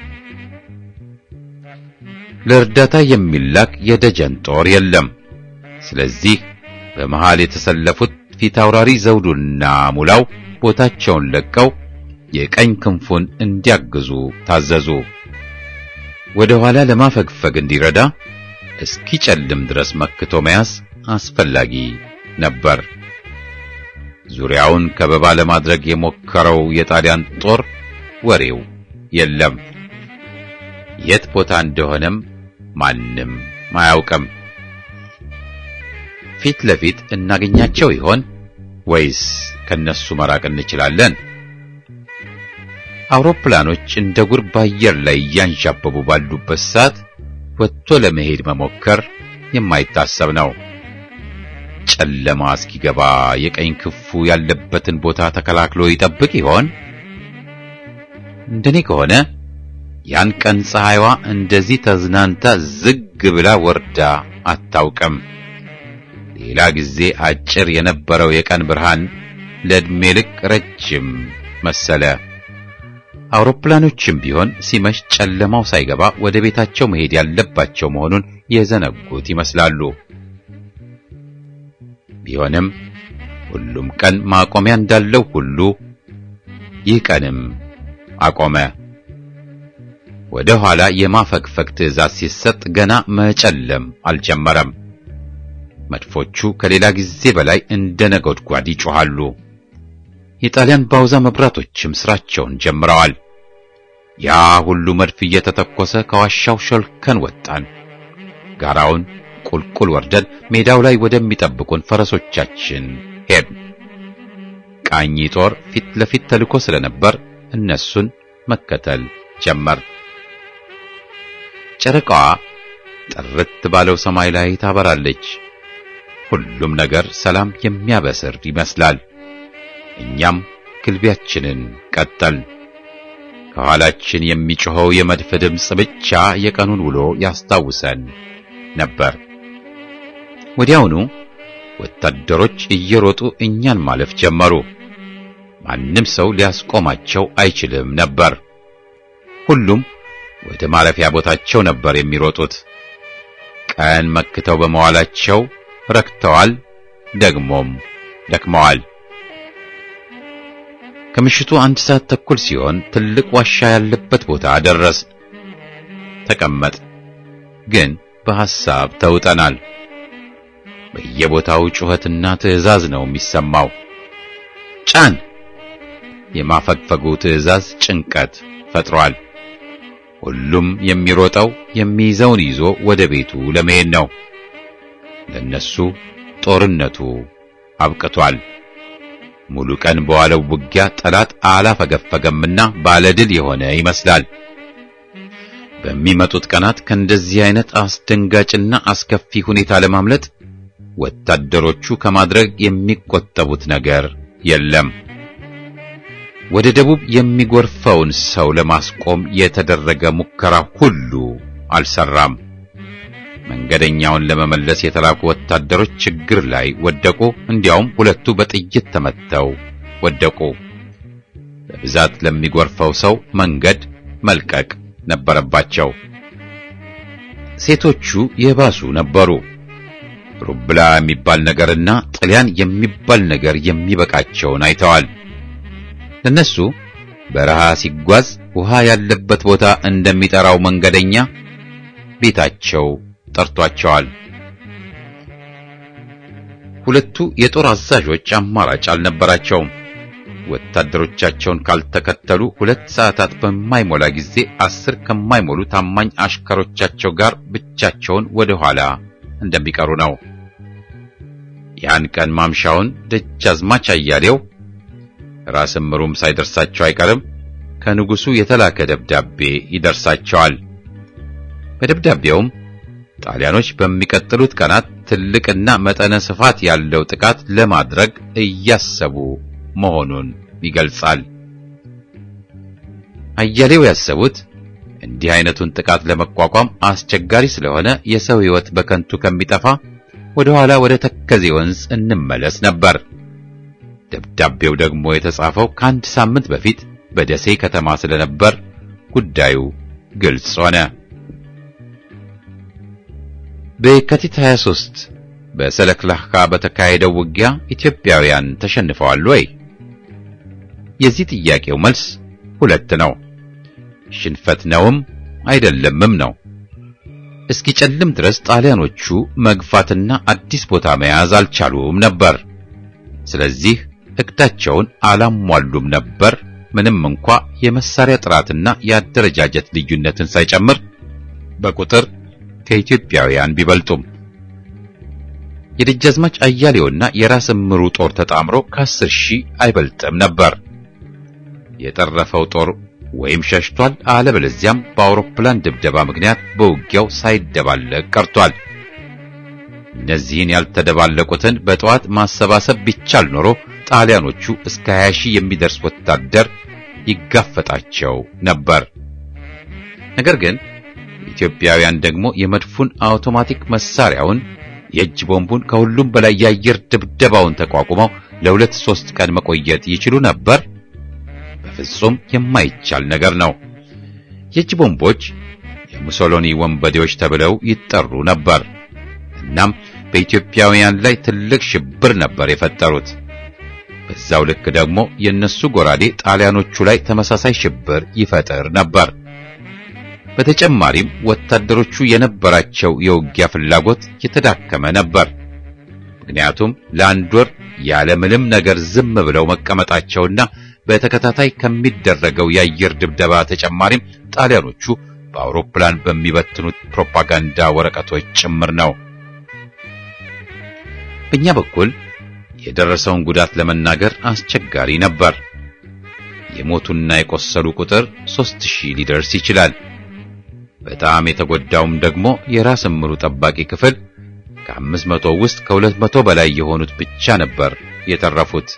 ለእርዳታ የሚላክ የደጀን ጦር የለም። ስለዚህ በመሃል የተሰለፉት ፊት አውራሪ ዘውዱና ሙላው ቦታቸውን ለቀው የቀኝ ክንፉን እንዲያግዙ ታዘዙ። ወደ ኋላ ለማፈግፈግ እንዲረዳ እስኪጨልም ድረስ መክቶ መያዝ አስፈላጊ ነበር። ዙሪያውን ከበባ ለማድረግ የሞከረው የጣሊያን ጦር ወሬው የለም። የት ቦታ እንደሆነም ማንም አያውቅም። ፊት ለፊት እናገኛቸው ይሆን ወይስ ከነሱ መራቅ እንችላለን? አውሮፕላኖች እንደ ጉር በአየር ላይ እያንዣበቡ ባሉበት ሰዓት ወጥቶ ለመሄድ መሞከር የማይታሰብ ነው። ጨለማ እስኪገባ የቀኝ ክፉ ያለበትን ቦታ ተከላክሎ ይጠብቅ ይሆን? እንደኔ ከሆነ ያን ቀን ፀሐይዋ እንደዚህ ተዝናንታ ዝግ ብላ ወርዳ አታውቅም። ሌላ ጊዜ አጭር የነበረው የቀን ብርሃን ለዕድሜ ልክ ረጅም መሰለ። አውሮፕላኖችም ቢሆን ሲመሽ ጨለማው ሳይገባ ወደ ቤታቸው መሄድ ያለባቸው መሆኑን የዘነጉት ይመስላሉ። ቢሆንም ሁሉም ቀን ማቆሚያ እንዳለው ሁሉ ይህ ቀንም አቆመ። ወደ ኋላ የማፈግፈግ ትዕዛዝ ሲሰጥ ገና መጨለም አልጀመረም። መድፎቹ ከሌላ ጊዜ በላይ እንደ ነጎድጓድ ይጮኻሉ። የጣሊያን ባውዛ መብራቶችም ስራቸውን ጀምረዋል። ያ ሁሉ መድፍ እየተተኮሰ ከዋሻው ሾልከን ወጣን። ጋራውን ቁልቁል ወርደን ሜዳው ላይ ወደሚጠብቁን ፈረሶቻችን ሄድን። ቃኝ ጦር ፊት ለፊት ተልኮ ስለነበር እነሱን መከተል ጀመር። ጨረቃዋ ጥርት ባለው ሰማይ ላይ ታበራለች። ሁሉም ነገር ሰላም የሚያበስር ይመስላል። እኛም ግልቢያችንን ቀጠልን። ከኋላችን የሚጮኸው የመድፍ ድምፅ ብቻ የቀኑን ውሎ ያስታውሰን ነበር። ወዲያውኑ ወታደሮች እየሮጡ እኛን ማለፍ ጀመሩ። ማንም ሰው ሊያስቆማቸው አይችልም ነበር። ሁሉም ወደ ማረፊያ ቦታቸው ነበር የሚሮጡት። ቀን መክተው በመዋላቸው ረክተዋል፣ ደግሞም ደክመዋል። ከምሽቱ አንድ ሰዓት ተኩል ሲሆን ትልቅ ዋሻ ያለበት ቦታ ደረስ። ተቀመጥ ግን በሐሳብ ተውጠናል። በየቦታው ጩኸትና ትዕዛዝ ነው የሚሰማው። ጫን! የማፈግፈጉ ትዕዛዝ ጭንቀት ፈጥሯል። ሁሉም የሚሮጠው የሚይዘውን ይዞ ወደ ቤቱ ለመሄድ ነው። ለነሱ ጦርነቱ አብቅቷል። ሙሉ ቀን በዋለው ውጊያ ጠላት አላፈገፈገምና ባለድል የሆነ ይመስላል። በሚመጡት ቀናት ከእንደዚህ አይነት አስደንጋጭና አስከፊ ሁኔታ ለማምለጥ ወታደሮቹ ከማድረግ የሚቆጠቡት ነገር የለም። ወደ ደቡብ የሚጎርፈውን ሰው ለማስቆም የተደረገ ሙከራ ሁሉ አልሰራም። መንገደኛውን ለመመለስ የተላኩ ወታደሮች ችግር ላይ ወደቁ። እንዲያውም ሁለቱ በጥይት ተመተው ወደቁ። በብዛት ለሚጎርፈው ሰው መንገድ መልቀቅ ነበረባቸው። ሴቶቹ የባሱ ነበሩ። ሩብላ የሚባል ነገርና ጥልያን የሚባል ነገር የሚበቃቸውን አይተዋል። ለነሱ በረሃ ሲጓዝ ውሃ ያለበት ቦታ እንደሚጠራው መንገደኛ ቤታቸው ጠርቷቸዋል። ሁለቱ የጦር አዛዦች አማራጭ አልነበራቸውም። ወታደሮቻቸውን ካልተከተሉ ሁለት ሰዓታት በማይሞላ ጊዜ አስር ከማይሞሉ ታማኝ አሽከሮቻቸው ጋር ብቻቸውን ወደ ኋላ እንደሚቀሩ ነው። ያን ቀን ማምሻውን ደጃዝማች አያሌው ራስ ምሩም ሳይደርሳቸው አይቀርም ከንጉሱ የተላከ ደብዳቤ ይደርሳቸዋል። በደብዳቤውም ጣሊያኖች በሚቀጥሉት ቀናት ትልቅና መጠነ ስፋት ያለው ጥቃት ለማድረግ እያሰቡ መሆኑን ይገልጻል። አያሌው ያሰቡት እንዲህ አይነቱን ጥቃት ለመቋቋም አስቸጋሪ ስለሆነ የሰው ሕይወት በከንቱ ከሚጠፋ ወደ ኋላ ወደ ተከዜ ወንዝ እንመለስ ነበር። ደብዳቤው ደግሞ የተጻፈው ከአንድ ሳምንት በፊት በደሴ ከተማ ስለነበር ጉዳዩ ግልጽ ሆነ። በየካቲት 23 በሰለክላካ በተካሄደው ውጊያ ኢትዮጵያውያን ተሸንፈዋል ወይ? የዚህ ጥያቄው መልስ ሁለት ነው። ሽንፈት ነውም አይደለምም ነው። እስኪጨልም ድረስ ጣሊያኖቹ መግፋትና አዲስ ቦታ መያዝ አልቻሉም ነበር። ስለዚህ እቅዳቸውን አላሟሉም ነበር። ምንም እንኳ የመሳሪያ ጥራትና የአደረጃጀት ልዩነትን ሳይጨምር በቁጥር ከኢትዮጵያውያን ቢበልጡም የደጃዝማች አያሌውና የራስ እምሩ ጦር ተጣምሮ ከአስር ሺህ አይበልጥም ነበር። የተረፈው ጦር ወይም ሸሽቷል፣ አለበለዚያም በአውሮፕላን ድብደባ ምክንያት በውጊያው ሳይደባለቅ ቀርቷል። እነዚህን ያልተደባለቁትን በጠዋት ማሰባሰብ ቢቻል ኖሮ ጣሊያኖቹ እስከ 20 ሺህ የሚደርስ ወታደር ይጋፈጣቸው ነበር። ነገር ግን ኢትዮጵያውያን ደግሞ የመድፉን አውቶማቲክ መሳሪያውን የእጅ ቦምቡን ከሁሉም በላይ የአየር ድብደባውን ተቋቁመው ለሁለት ሶስት ቀን መቆየት ይችሉ ነበር። በፍጹም የማይቻል ነገር ነው። የእጅ ቦምቦች የሙሶሎኒ ወንበዴዎች ተብለው ይጠሩ ነበር። እናም በኢትዮጵያውያን ላይ ትልቅ ሽብር ነበር የፈጠሩት። በዛው ልክ ደግሞ የነሱ ጎራዴ ጣሊያኖቹ ላይ ተመሳሳይ ሽብር ይፈጥር ነበር። በተጨማሪም ወታደሮቹ የነበራቸው የውጊያ ፍላጎት የተዳከመ ነበር። ምክንያቱም ለአንድ ወር ያለምንም ነገር ዝም ብለው መቀመጣቸውና በተከታታይ ከሚደረገው የአየር ድብደባ ተጨማሪም ጣሊያኖቹ በአውሮፕላን በሚበትኑት ፕሮፓጋንዳ ወረቀቶች ጭምር ነው። በእኛ በኩል የደረሰውን ጉዳት ለመናገር አስቸጋሪ ነበር። የሞቱና የቆሰሉ ቁጥር ሦስት ሺህ ሊደርስ ይችላል። በጣም የተጎዳውም ደግሞ የራስ እምሩ ጠባቂ ክፍል ከአምስት መቶ ውስጥ ከሁለት መቶ በላይ የሆኑት ብቻ ነበር የተረፉት።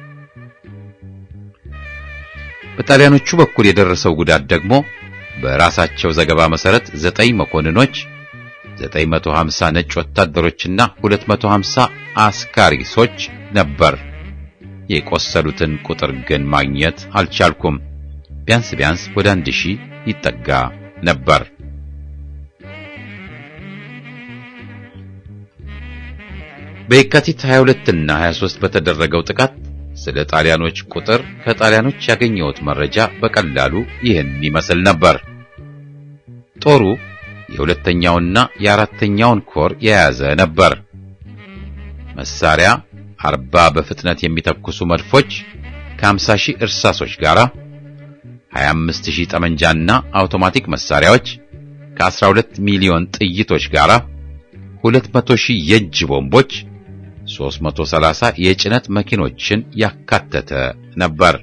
በጣሊያኖቹ በኩል የደረሰው ጉዳት ደግሞ በራሳቸው ዘገባ መሰረት ዘጠኝ መኮንኖች፣ 950 ነጭ ወታደሮችና 250 አስካሪሶች ነበር። የቆሰሉትን ቁጥር ግን ማግኘት አልቻልኩም። ቢያንስ ቢያንስ ወደ አንድ ሺህ ይጠጋ ነበር። በየካቲት 22 እና 23 በተደረገው ጥቃት ስለ ጣሊያኖች ቁጥር ከጣሊያኖች ያገኘሁት መረጃ በቀላሉ ይህን ይመስል ነበር። ጦሩ የሁለተኛውና የአራተኛውን ኮር የያዘ ነበር። መሳሪያ 40 በፍጥነት የሚተኩሱ መድፎች ከ50 ሺህ እርሳሶች ጋር 25 ሺህ ጠመንጃና አውቶማቲክ መሳሪያዎች ከ12 ሚሊዮን ጥይቶች ጋር 200 ሺህ የእጅ ቦምቦች 330 የጭነት መኪኖችን ያካተተ ነበር።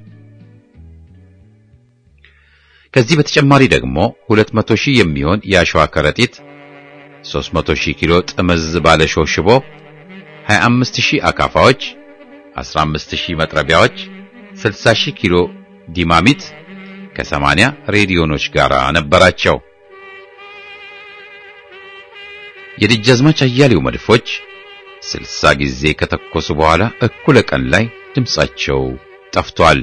ከዚህ በተጨማሪ ደግሞ 200 ሺህ የሚሆን የአሸዋ ከረጢት፣ 300 ሺህ ኪሎ ጥምዝ ባለሾህ ሽቦ፣ 25 ሺህ አካፋዎች፣ 15 ሺህ መጥረቢያዎች፣ 60 ሺህ ኪሎ ዲማሚት ከ80 ሬዲዮኖች ጋር ነበራቸው። የደጃዝማች አያሌው መድፎች ስልሳ ጊዜ ከተኮሱ በኋላ እኩለ ቀን ላይ ድምጻቸው ጠፍቷል።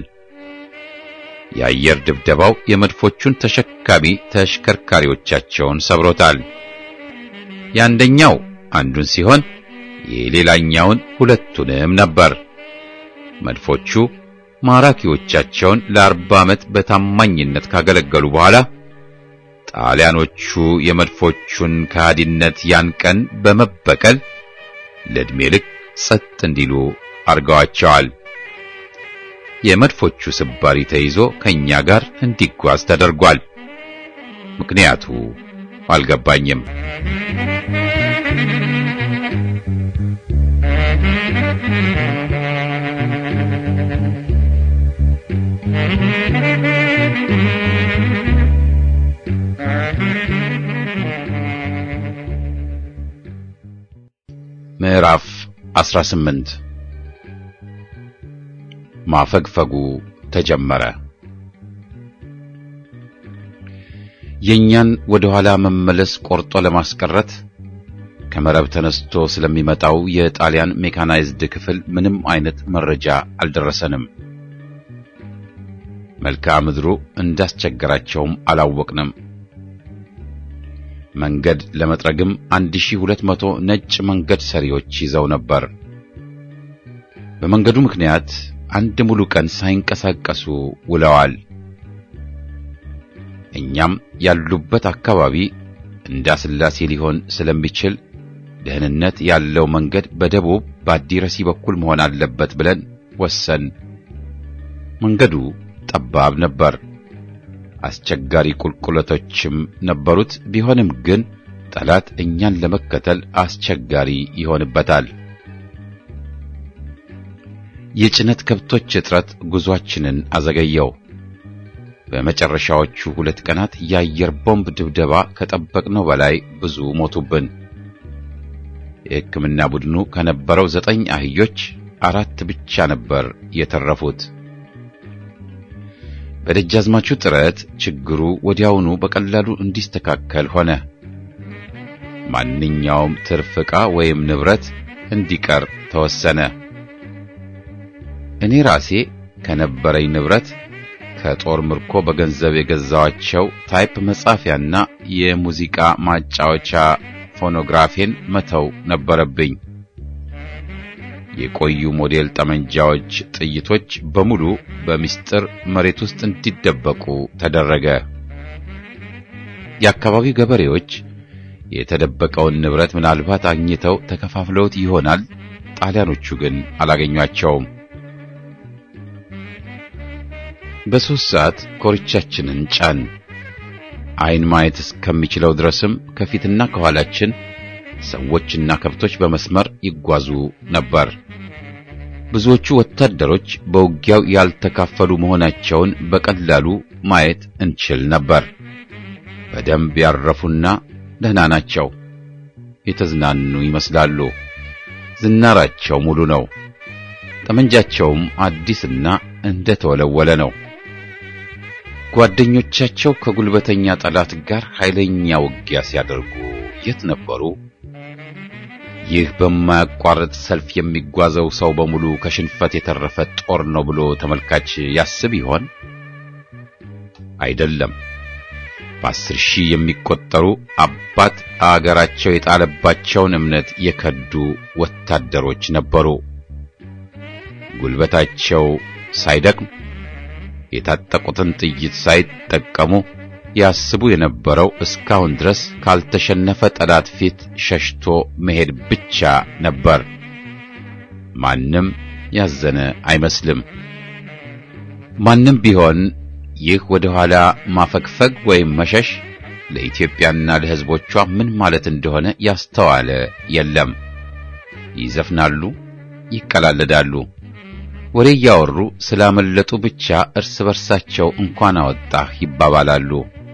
የአየር ድብደባው የመድፎቹን ተሸካሚ ተሽከርካሪዎቻቸውን ሰብሮታል። የአንደኛው አንዱን ሲሆን የሌላኛውን ሁለቱንም ነበር። መድፎቹ ማራኪዎቻቸውን ለአርባ ዓመት በታማኝነት ካገለገሉ በኋላ ጣሊያኖቹ የመድፎቹን ከሃዲነት ያን ቀን በመበቀል ለዕድሜ ልክ ጸጥ እንዲሉ አርገዋቸዋል። የመድፎቹ ስባሪ ተይዞ ከኛ ጋር እንዲጓዝ ተደርጓል። ምክንያቱ አልገባኝም። ምዕራፍ 18 ማፈግፈጉ ተጀመረ። የኛን ወደ ኋላ መመለስ ቆርጦ ለማስቀረት ከመረብ ተነስቶ ስለሚመጣው የጣሊያን ሜካናይዝድ ክፍል ምንም አይነት መረጃ አልደረሰንም። መልክዓ ምድሩ እንዳስቸገራቸውም አላወቅንም። መንገድ ለመጥረግም 1200 ነጭ መንገድ ሰሪዎች ይዘው ነበር። በመንገዱ ምክንያት አንድ ሙሉ ቀን ሳይንቀሳቀሱ ውለዋል። እኛም ያሉበት አካባቢ እንዳስላሴ ሊሆን ስለሚችል ደህንነት ያለው መንገድ በደቡብ በአዲረሲ በኩል መሆን አለበት ብለን ወሰን። መንገዱ ጠባብ ነበር። አስቸጋሪ ቁልቁለቶችም ነበሩት። ቢሆንም ግን ጠላት እኛን ለመከተል አስቸጋሪ ይሆንበታል። የጭነት ከብቶች እጥረት ጉዟችንን አዘገየው። በመጨረሻዎቹ ሁለት ቀናት የአየር ቦምብ ድብደባ ከጠበቅነው በላይ ብዙ ሞቱብን። የሕክምና ቡድኑ ከነበረው ዘጠኝ አህዮች አራት ብቻ ነበር የተረፉት። በደጃዝማቹ ጥረት ችግሩ ወዲያውኑ በቀላሉ እንዲስተካከል ሆነ። ማንኛውም ትርፍ ዕቃ ወይም ንብረት እንዲቀር ተወሰነ። እኔ ራሴ ከነበረኝ ንብረት ከጦር ምርኮ በገንዘብ የገዛዋቸው ታይፕ መጻፊያና የሙዚቃ ማጫወቻ ፎኖግራፌን መተው ነበረብኝ። የቆዩ ሞዴል ጠመንጃዎች ጥይቶች በሙሉ በምስጢር መሬት ውስጥ እንዲደበቁ ተደረገ። የአካባቢው ገበሬዎች የተደበቀውን ንብረት ምናልባት አግኝተው ተከፋፍለውት ይሆናል። ጣሊያኖቹ ግን አላገኟቸውም። በሦስት ሰዓት ኮርቻችንን ጫን። ዓይን ማየት እስከሚችለው ድረስም ከፊትና ከኋላችን ሰዎችና ከብቶች በመስመር ይጓዙ ነበር። ብዙዎቹ ወታደሮች በውጊያው ያልተካፈሉ መሆናቸውን በቀላሉ ማየት እንችል ነበር። በደንብ ያረፉና ደህና ናቸው። የተዝናኑ ይመስላሉ። ዝናራቸው ሙሉ ነው። ጠመንጃቸውም አዲስና እንደተወለወለ ነው። ጓደኞቻቸው ከጉልበተኛ ጠላት ጋር ኃይለኛ ውጊያ ሲያደርጉ የት ነበሩ? ይህ በማያቋርጥ ሰልፍ የሚጓዘው ሰው በሙሉ ከሽንፈት የተረፈ ጦር ነው ብሎ ተመልካች ያስብ ይሆን? አይደለም። በአስር ሺህ የሚቆጠሩ አባት አገራቸው የጣለባቸውን እምነት የከዱ ወታደሮች ነበሩ። ጉልበታቸው ሳይደክም የታጠቁትን ጥይት ሳይጠቀሙ ያስቡ የነበረው እስካሁን ድረስ ካልተሸነፈ ጠላት ፊት ሸሽቶ መሄድ ብቻ ነበር። ማንም ያዘነ አይመስልም። ማንም ቢሆን ይህ ወደ ኋላ ማፈግፈግ ወይም መሸሽ ለኢትዮጵያና ለሕዝቦቿ ምን ማለት እንደሆነ ያስተዋለ የለም። ይዘፍናሉ፣ ይቀላለዳሉ፣ ወሬ እያወሩ ስላመለጡ ብቻ እርስ በርሳቸው እንኳን አወጣህ ይባባላሉ።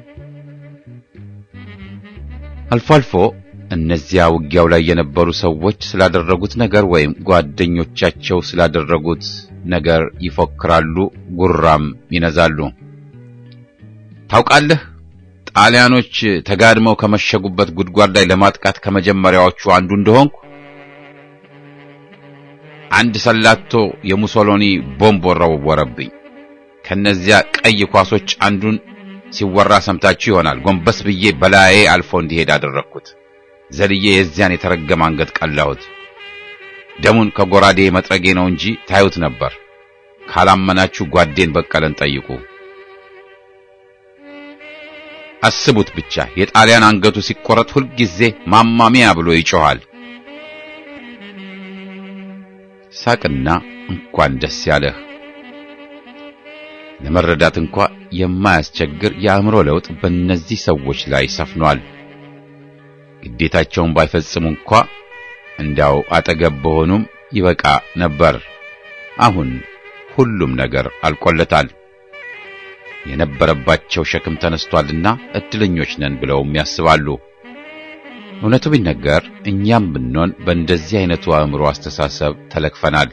አልፎ አልፎ እነዚያ ውጊያው ላይ የነበሩ ሰዎች ስላደረጉት ነገር ወይም ጓደኞቻቸው ስላደረጉት ነገር ይፎክራሉ፣ ጉራም ይነዛሉ። ታውቃለህ፣ ጣሊያኖች ተጋድመው ከመሸጉበት ጉድጓድ ላይ ለማጥቃት ከመጀመሪያዎቹ አንዱ እንደሆንኩ አንድ ሰላቶ የሙሶሎኒ ቦምብ ወረወረብኝ። ከነዚያ ቀይ ኳሶች አንዱን ሲወራ ሰምታችሁ ይሆናል። ጎንበስ ብዬ በላዬ አልፎ እንዲሄድ አደረግኩት። ዘልዬ የዚያን የተረገመ አንገት ቀላሁት። ደሙን ከጎራዴ መጥረጌ ነው እንጂ ታዩት ነበር። ካላመናችሁ ጓዴን በቀለን ጠይቁ። አስቡት ብቻ የጣሊያን አንገቱ ሲቆረጥ ሁልጊዜ ማማሚያ ብሎ ይጮኻል። ሳቅና እንኳን ደስ ያለህ። ለመረዳት እንኳ የማያስቸግር የአእምሮ ለውጥ በእነዚህ ሰዎች ላይ ሰፍኗል። ግዴታቸውን ባይፈጽሙ እንኳ እንዳው አጠገብ በሆኑም ይበቃ ነበር። አሁን ሁሉም ነገር አልቆለታል። የነበረባቸው ሸክም ተነስቷልና እድለኞች ነን ብለውም ያስባሉ። እውነቱ ቢነገር እኛም ብንሆን በእንደዚህ አይነቱ አእምሮ አስተሳሰብ ተለክፈናል።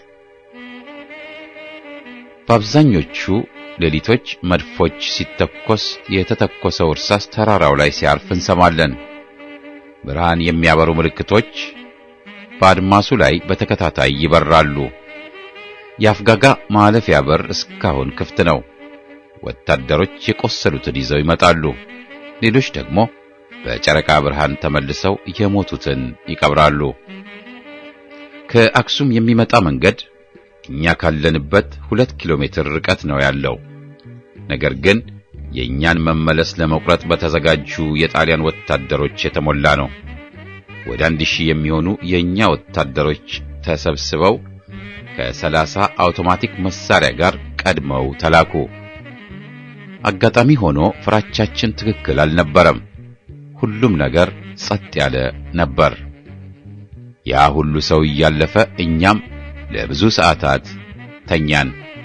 በአብዛኞቹ ሌሊቶች መድፎች ሲተኮስ የተተኮሰው እርሳስ ተራራው ላይ ሲያርፍ እንሰማለን። ብርሃን የሚያበሩ ምልክቶች በአድማሱ ላይ በተከታታይ ይበራሉ። የአፍጋጋ ማለፊያ በር እስካሁን ክፍት ነው። ወታደሮች የቆሰሉትን ይዘው ይመጣሉ። ሌሎች ደግሞ በጨረቃ ብርሃን ተመልሰው የሞቱትን ይቀብራሉ። ከአክሱም የሚመጣ መንገድ እኛ ካለንበት ሁለት ኪሎ ሜትር ርቀት ነው ያለው። ነገር ግን የእኛን መመለስ ለመቁረጥ በተዘጋጁ የጣሊያን ወታደሮች የተሞላ ነው። ወደ አንድ ሺህ የሚሆኑ የእኛ ወታደሮች ተሰብስበው ከሰላሳ አውቶማቲክ መሳሪያ ጋር ቀድመው ተላኩ። አጋጣሚ ሆኖ ፍራቻችን ትክክል አልነበረም። ሁሉም ነገር ጸጥ ያለ ነበር። ያ ሁሉ ሰው እያለፈ እኛም ለብዙ ሰዓታት ተኛን።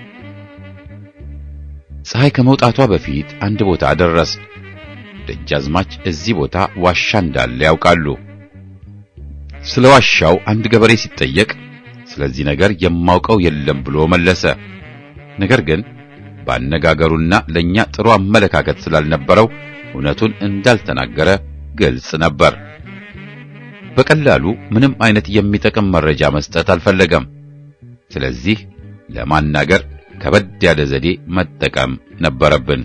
ፀሐይ ከመውጣቷ በፊት አንድ ቦታ ደረስን። ደጃዝማች እዚህ ቦታ ዋሻ እንዳለ ያውቃሉ። ስለ ዋሻው አንድ ገበሬ ሲጠየቅ ስለዚህ ነገር የማውቀው የለም ብሎ መለሰ። ነገር ግን ባነጋገሩና ለኛ ጥሩ አመለካከት ስላልነበረው እውነቱን እንዳልተናገረ ግልጽ ነበር። በቀላሉ ምንም አይነት የሚጠቅም መረጃ መስጠት አልፈለገም። ስለዚህ ለማናገር ከበድ ያለ ዘዴ መጠቀም ነበረብን።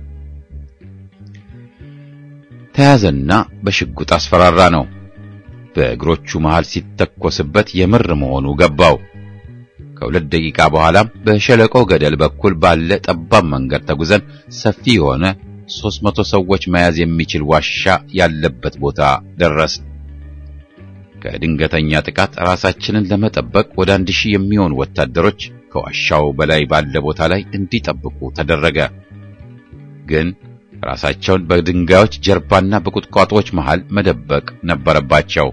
ተያዘና በሽጉጥ አስፈራራ ነው። በእግሮቹ መሃል ሲተኮስበት የምር መሆኑ ገባው። ከሁለት ደቂቃ በኋላም በሸለቆ ገደል በኩል ባለ ጠባብ መንገድ ተጉዘን ሰፊ የሆነ ሦስት መቶ ሰዎች መያዝ የሚችል ዋሻ ያለበት ቦታ ደረስን። ከድንገተኛ ጥቃት ራሳችንን ለመጠበቅ ወደ አንድ ሺህ የሚሆኑ ወታደሮች ከዋሻው በላይ ባለ ቦታ ላይ እንዲጠብቁ ተደረገ። ግን ራሳቸውን በድንጋዮች ጀርባና በቁጥቋጦዎች መሃል መደበቅ ነበረባቸው።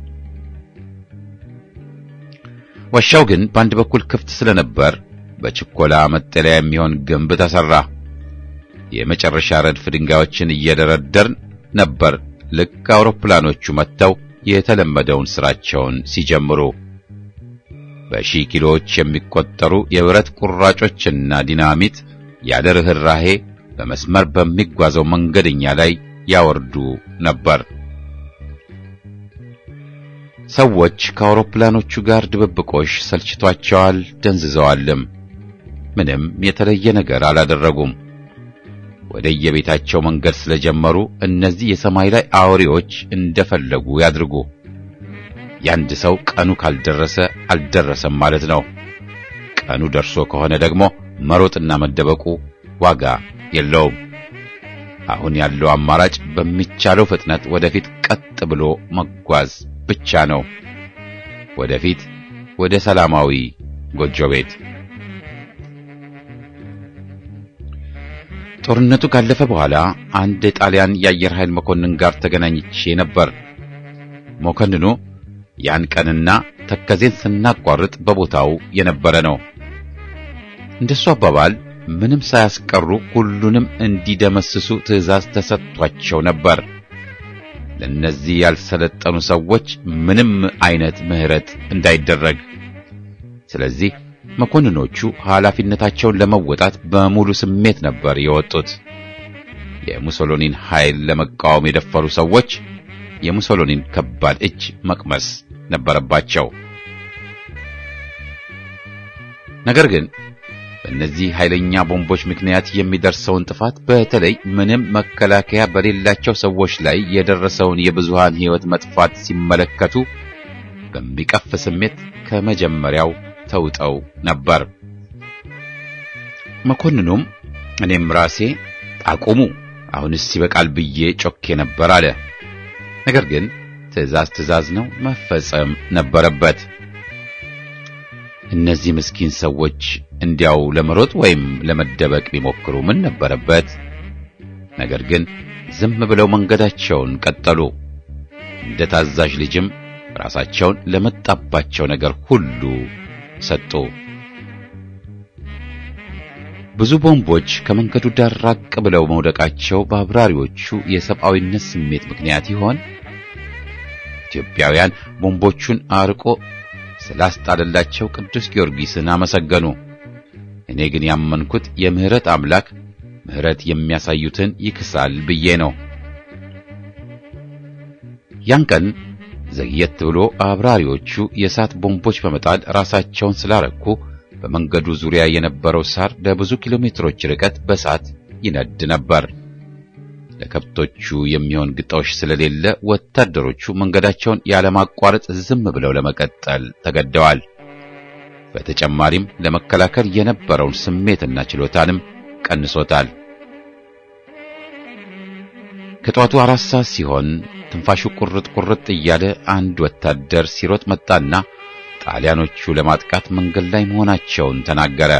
ዋሻው ግን በአንድ በኩል ክፍት ስለነበር በችኮላ መጠለያ የሚሆን ግንብ ተሰራ። የመጨረሻ ረድፍ ድንጋዮችን እየደረደርን ነበር ልክ አውሮፕላኖቹ መጥተው የተለመደውን ስራቸውን ሲጀምሩ። በሺህ ኪሎዎች የሚቆጠሩ የብረት ቁራጮችና ዲናሚት ያለ ርኅራሄ በመስመር በሚጓዘው መንገደኛ ላይ ያወርዱ ነበር። ሰዎች ከአውሮፕላኖቹ ጋር ድብብቆሽ ሰልችቷቸዋል፣ ደንዝዘዋልም። ምንም የተለየ ነገር አላደረጉም። ወደ የቤታቸው መንገድ ስለጀመሩ እነዚህ የሰማይ ላይ አውሬዎች እንደፈለጉ ያድርጉ። የአንድ ሰው ቀኑ ካልደረሰ አልደረሰም ማለት ነው። ቀኑ ደርሶ ከሆነ ደግሞ መሮጥና መደበቁ ዋጋ የለውም። አሁን ያለው አማራጭ በሚቻለው ፍጥነት ወደፊት ቀጥ ብሎ መጓዝ ብቻ ነው። ወደፊት ወደ ሰላማዊ ጎጆ ቤት። ጦርነቱ ካለፈ በኋላ አንድ የጣሊያን የአየር ኃይል መኮንን ጋር ተገናኝቼ ነበር። መኮንኑ ያን ቀንና ተከዜን ስናቋርጥ በቦታው የነበረ ነው። እንደሱ አባባል ምንም ሳያስቀሩ ሁሉንም እንዲደመስሱ ትዕዛዝ ተሰጥቷቸው ነበር። ለእነዚህ ያልሰለጠኑ ሰዎች ምንም አይነት ምሕረት እንዳይደረግ። ስለዚህ መኮንኖቹ ኃላፊነታቸውን ለመወጣት በሙሉ ስሜት ነበር የወጡት። የሙሶሎኒን ኃይል ለመቃወም የደፈሩ ሰዎች የሙሶሎኒን ከባድ እጅ መቅመስ ነበረባቸው። ነገር ግን በእነዚህ ኃይለኛ ቦምቦች ምክንያት የሚደርሰውን ጥፋት በተለይ ምንም መከላከያ በሌላቸው ሰዎች ላይ የደረሰውን የብዙሃን ሕይወት መጥፋት ሲመለከቱ በሚቀፍ ስሜት ከመጀመሪያው ተውጠው ነበር። መኮንኑም እኔም ራሴ አቁሙ፣ አሁንስ ይበቃል ብዬ ጮኬ ነበር አለ። ነገር ግን ትዕዛዝ ትዕዛዝ ነው፣ መፈጸም ነበረበት። እነዚህ ምስኪን ሰዎች እንዲያው ለመሮጥ ወይም ለመደበቅ ቢሞክሩ ምን ነበረበት? ነገር ግን ዝም ብለው መንገዳቸውን ቀጠሉ። እንደ ታዛዥ ልጅም ራሳቸውን ለመጣባቸው ነገር ሁሉ ሰጡ። ብዙ ቦምቦች ከመንገዱ ዳር ራቅ ብለው መውደቃቸው በአብራሪዎቹ የሰብአዊነት ስሜት ምክንያት ይሆን? ኢትዮጵያውያን ቦምቦቹን አርቆ ስላስጣለላቸው ቅዱስ ጊዮርጊስን አመሰገኑ። እኔ ግን ያመንኩት የምህረት አምላክ ምህረት የሚያሳዩትን ይክሳል ብዬ ነው። ያን ቀን ዘግየት ብሎ አብራሪዎቹ የእሳት ቦምቦች በመጣል ራሳቸውን ስላረኩ በመንገዱ ዙሪያ የነበረው ሳር ለብዙ ኪሎ ሜትሮች ርቀት በእሳት ይነድ ነበር። ለከብቶቹ የሚሆን ግጦሽ ስለሌለ ወታደሮቹ መንገዳቸውን ያለማቋረጥ ዝም ብለው ለመቀጠል ተገደዋል። በተጨማሪም ለመከላከል የነበረውን ስሜትና ችሎታንም ቀንሶታል። ከጧቱ አራት ሰዓት ሲሆን ትንፋሹ ቁርጥ ቁርጥ እያለ አንድ ወታደር ሲሮጥ መጣና ጣሊያኖቹ ለማጥቃት መንገድ ላይ መሆናቸውን ተናገረ።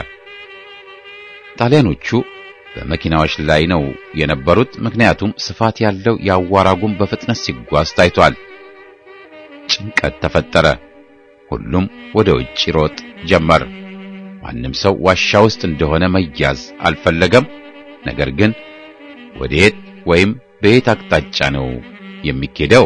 ጣሊያኖቹ በመኪናዎች ላይ ነው የነበሩት። ምክንያቱም ስፋት ያለው የአዋራ ጉም በፍጥነት ሲጓዝ ታይቷል። ጭንቀት ተፈጠረ። ሁሉም ወደ ውጭ ሮጥ ጀመር። ማንም ሰው ዋሻ ውስጥ እንደሆነ መያዝ አልፈለገም። ነገር ግን ወዴት ወይም በየት አቅጣጫ ነው የሚኬደው?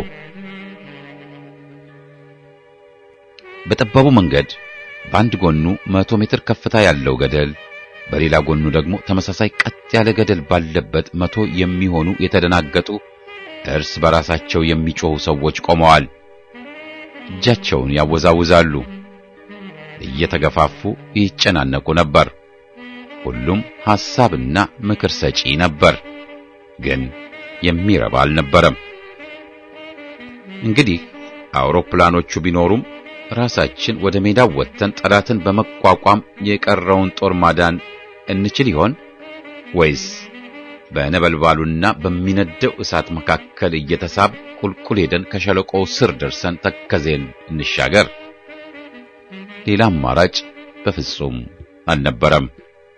በጠባቡ መንገድ በአንድ ጎኑ መቶ ሜትር ከፍታ ያለው ገደል በሌላ ጎኑ ደግሞ ተመሳሳይ ቀጥ ያለ ገደል ባለበት መቶ የሚሆኑ የተደናገጡ እርስ በራሳቸው የሚጮኹ ሰዎች ቆመዋል። እጃቸውን ያወዛውዛሉ። እየተገፋፉ ይጨናነቁ ነበር። ሁሉም ሐሳብና ምክር ሰጪ ነበር፣ ግን የሚረባ አልነበረም። እንግዲህ አውሮፕላኖቹ ቢኖሩም ራሳችን ወደ ሜዳው ወጥተን ጠላትን በመቋቋም የቀረውን ጦር ማዳን እንችል ይሆን ወይስ በነበልባሉና በሚነደው እሳት መካከል እየተሳብ ቁልቁል ሄደን ከሸለቆው ስር ደርሰን ተከዜን እንሻገር? ሌላ አማራጭ በፍጹም አልነበረም።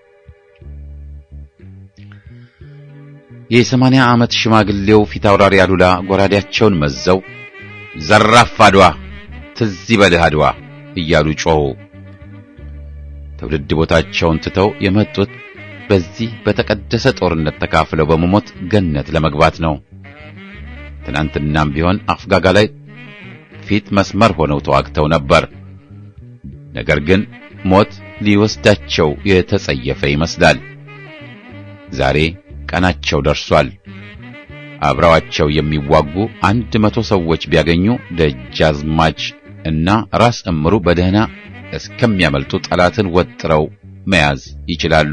የሰማንያ ዓመት ሽማግሌው ፊት አውራሪ አሉላ ጎራዴያቸውን መዘው ዘራፍ አድዋ ትዝ ይበልህ አድዋ እያሉ ጮኹ። ትውልድ ቦታቸውን ትተው የመጡት በዚህ በተቀደሰ ጦርነት ተካፍለው በመሞት ገነት ለመግባት ነው። ትናንትናም ቢሆን አፍጋጋ ላይ ፊት መስመር ሆነው ተዋግተው ነበር። ነገር ግን ሞት ሊወስዳቸው የተጸየፈ ይመስላል። ዛሬ ቀናቸው ደርሷል። አብረዋቸው የሚዋጉ አንድ መቶ ሰዎች ቢያገኙ ደጃዝማች እና ራስ እምሩ በደህና እስከሚያመልጡ ጠላትን ወጥረው መያዝ ይችላሉ።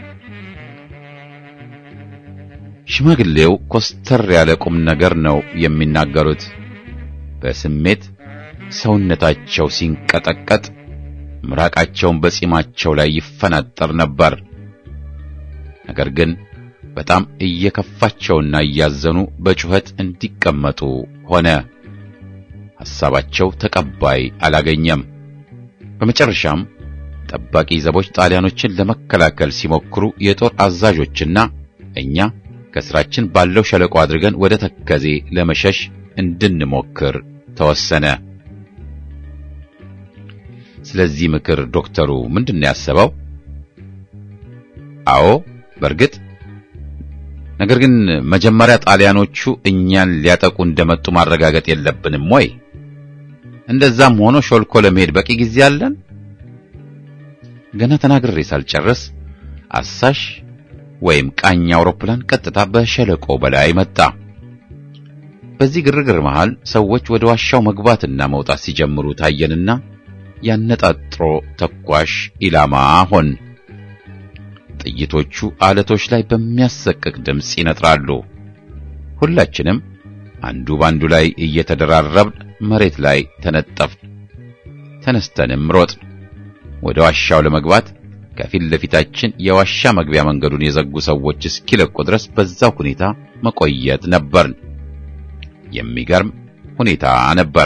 ሽማግሌው ኮስተር ያለ ቁም ነገር ነው የሚናገሩት። በስሜት ሰውነታቸው ሲንቀጠቀጥ ምራቃቸውን በጺማቸው ላይ ይፈናጠር ነበር። ነገር ግን በጣም እየከፋቸውና እያዘኑ በጩኸት እንዲቀመጡ ሆነ። ሐሳባቸው ተቀባይ አላገኘም። በመጨረሻም ጠባቂ ዘቦች ጣሊያኖችን ለመከላከል ሲሞክሩ የጦር አዛዦችና እኛ ከስራችን ባለው ሸለቆ አድርገን ወደ ተከዜ ለመሸሽ እንድንሞክር ተወሰነ። ስለዚህ ምክር ዶክተሩ ምንድን ነው ያሰበው? አዎ በእርግጥ ነገር ግን መጀመሪያ ጣሊያኖቹ እኛን ሊያጠቁ እንደመጡ ማረጋገጥ የለብንም ወይ? እንደዛም ሆኖ ሾልኮ ለመሄድ በቂ ጊዜ አለን። ገና ተናግሬ ሳልጨርስ አሳሽ ወይም ቃኝ አውሮፕላን ቀጥታ በሸለቆ በላይ መጣ። በዚህ ግርግር መሃል ሰዎች ወደ ዋሻው መግባትና መውጣት ሲጀምሩ ታየንና ያነጣጥሮ ተኳሽ ኢላማ ሆን። ጥይቶቹ አለቶች ላይ በሚያሰቅቅ ድምፅ ይነጥራሉ። ሁላችንም አንዱ ባንዱ ላይ እየተደራረብን መሬት ላይ ተነጠፍን። ተነስተንም ሮጥን። ወደ ዋሻው ለመግባት ከፊት ለፊታችን የዋሻ መግቢያ መንገዱን የዘጉ ሰዎች እስኪለቁ ድረስ በዛው ሁኔታ መቆየት ነበርን። የሚገርም ሁኔታ ነበር።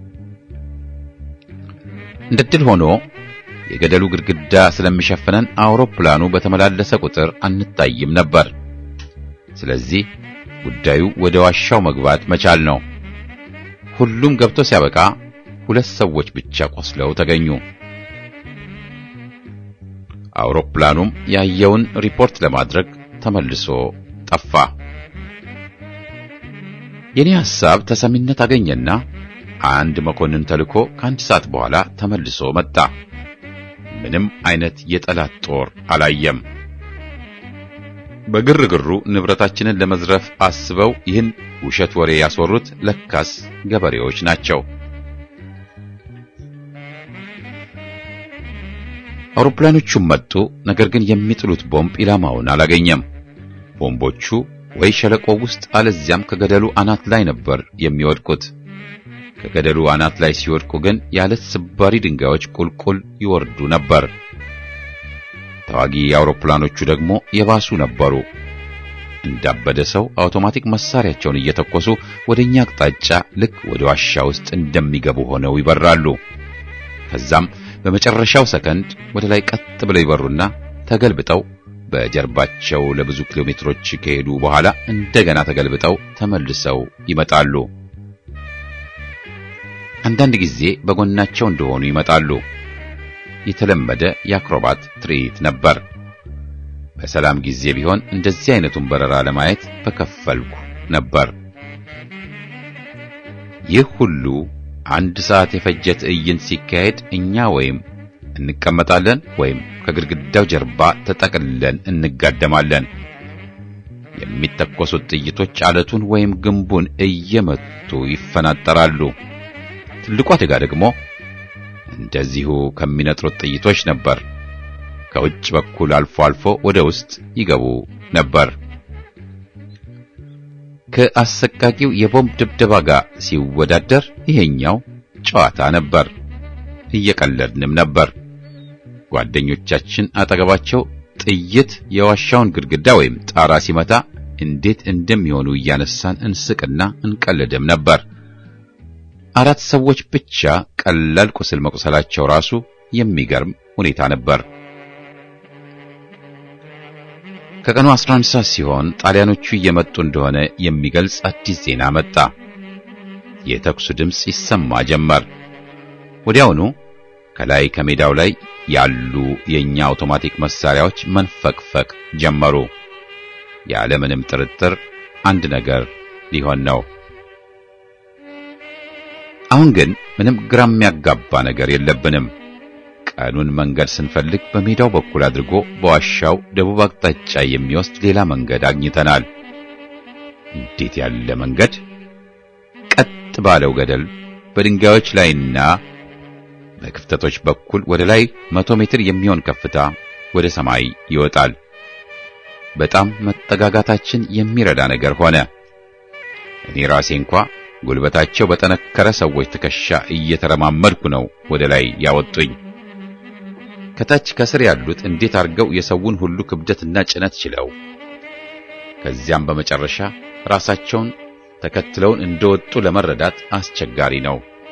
እንደ ድል ሆኖ የገደሉ ግድግዳ ስለሚሸፍነን አውሮፕላኑ በተመላለሰ ቁጥር አንታይም ነበር። ስለዚህ ጉዳዩ ወደ ዋሻው መግባት መቻል ነው። ሁሉም ገብቶ ሲያበቃ ሁለት ሰዎች ብቻ ቆስለው ተገኙ። አውሮፕላኑም ያየውን ሪፖርት ለማድረግ ተመልሶ ጠፋ። የኔ ሐሳብ ተሰሚነት አገኘና አንድ መኮንን ተልኮ ከአንድ ሰዓት በኋላ ተመልሶ መጣ። ምንም አይነት የጠላት ጦር አላየም። በግርግሩ ንብረታችንን ለመዝረፍ አስበው ይህን ውሸት ወሬ ያስወሩት ለካስ ገበሬዎች ናቸው። አውሮፕላኖቹም መጡ። ነገር ግን የሚጥሉት ቦምብ ኢላማውን አላገኘም። ቦምቦቹ ወይ ሸለቆ ውስጥ አለዚያም ከገደሉ አናት ላይ ነበር የሚወድቁት። ከገደሉ አናት ላይ ሲወድቁ ግን ያለት ስባሪ ድንጋዮች ቁልቁል ይወርዱ ነበር። ተዋጊ አውሮፕላኖቹ ደግሞ የባሱ ነበሩ። እንዳበደ ሰው አውቶማቲክ መሳሪያቸውን እየተኮሱ ወደኛ አቅጣጫ ልክ ወደ ዋሻ ውስጥ እንደሚገቡ ሆነው ይበራሉ። ከዛም በመጨረሻው ሰከንድ ወደ ላይ ቀጥ ብለው ይበሩና ተገልብጠው በጀርባቸው ለብዙ ኪሎ ሜትሮች ከሄዱ በኋላ እንደገና ተገልብጠው ተመልሰው ይመጣሉ። አንዳንድ ጊዜ በጎናቸው እንደሆኑ ይመጣሉ። የተለመደ የአክሮባት ትርኢት ነበር። በሰላም ጊዜ ቢሆን እንደዚህ አይነቱን በረራ ለማየት በከፈልኩ ነበር። ይህ ሁሉ አንድ ሰዓት የፈጀ ትዕይንት ሲካሄድ እኛ ወይም እንቀመጣለን ወይም ከግድግዳው ጀርባ ተጠቅልለን እንጋደማለን። የሚተኮሱት ጥይቶች አለቱን ወይም ግንቡን እየመቱ ይፈናጠራሉ። ትልቁ አደጋ ደግሞ እንደዚሁ ከሚነጥሩት ጥይቶች ነበር። ከውጭ በኩል አልፎ አልፎ ወደ ውስጥ ይገቡ ነበር። ከአሰቃቂው የቦምብ ድብደባ ጋር ሲወዳደር ይሄኛው ጨዋታ ነበር። እየቀለድንም ነበር። ጓደኞቻችን አጠገባቸው ጥይት የዋሻውን ግድግዳ ወይም ጣራ ሲመታ እንዴት እንደሚሆኑ እያነሳን እንስቅና እንቀልድም ነበር። አራት ሰዎች ብቻ ቀላል ቁስል መቁሰላቸው ራሱ የሚገርም ሁኔታ ነበር። ከቀኑ 11 ሰዓት ሲሆን ጣሊያኖቹ እየመጡ እንደሆነ የሚገልጽ አዲስ ዜና መጣ። የተኩሱ ድምፅ ይሰማ ጀመር። ወዲያውኑ ከላይ ከሜዳው ላይ ያሉ የኛ አውቶማቲክ መሳሪያዎች መንፈቅፈቅ ጀመሩ። ያለምንም ጥርጥር አንድ ነገር ሊሆን ነው። አሁን ግን ምንም ግራ የሚያጋባ ነገር የለብንም። ቀኑን መንገድ ስንፈልግ በሜዳው በኩል አድርጎ በዋሻው ደቡብ አቅጣጫ የሚወስድ ሌላ መንገድ አግኝተናል። እንዴት ያለ መንገድ! ቀጥ ባለው ገደል በድንጋዮች ላይና በክፍተቶች በኩል ወደ ላይ መቶ ሜትር የሚሆን ከፍታ ወደ ሰማይ ይወጣል። በጣም መጠጋጋታችን የሚረዳ ነገር ሆነ። እኔ ራሴ እንኳ ጉልበታቸው በጠነከረ ሰዎች ትከሻ እየተረማመድኩ ነው ወደ ላይ ያወጡኝ። ከታች ከስር ያሉት እንዴት አድርገው የሰውን ሁሉ ክብደትና ጭነት ችለው ከዚያም በመጨረሻ ራሳቸውን ተከትለውን እንደወጡ ለመረዳት አስቸጋሪ ነው።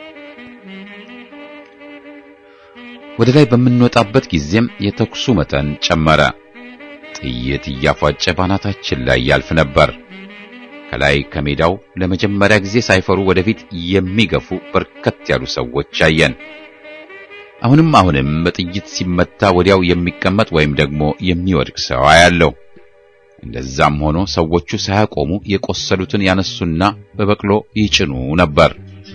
ወደ ላይ በምንወጣበት ጊዜም የተኩሱ መጠን ጨመረ። ጥይት እያፏጨ ባናታችን ላይ ያልፍ ነበር። ከላይ ከሜዳው ለመጀመሪያ ጊዜ ሳይፈሩ ወደፊት የሚገፉ በርከት ያሉ ሰዎች አየን። አሁንም አሁንም በጥይት ሲመታ ወዲያው የሚቀመጥ ወይም ደግሞ የሚወድቅ ሰው አያለው። እንደዛም ሆኖ ሰዎቹ ሳያቆሙ የቆሰሉትን ያነሱና በበቅሎ ይጭኑ ነበር።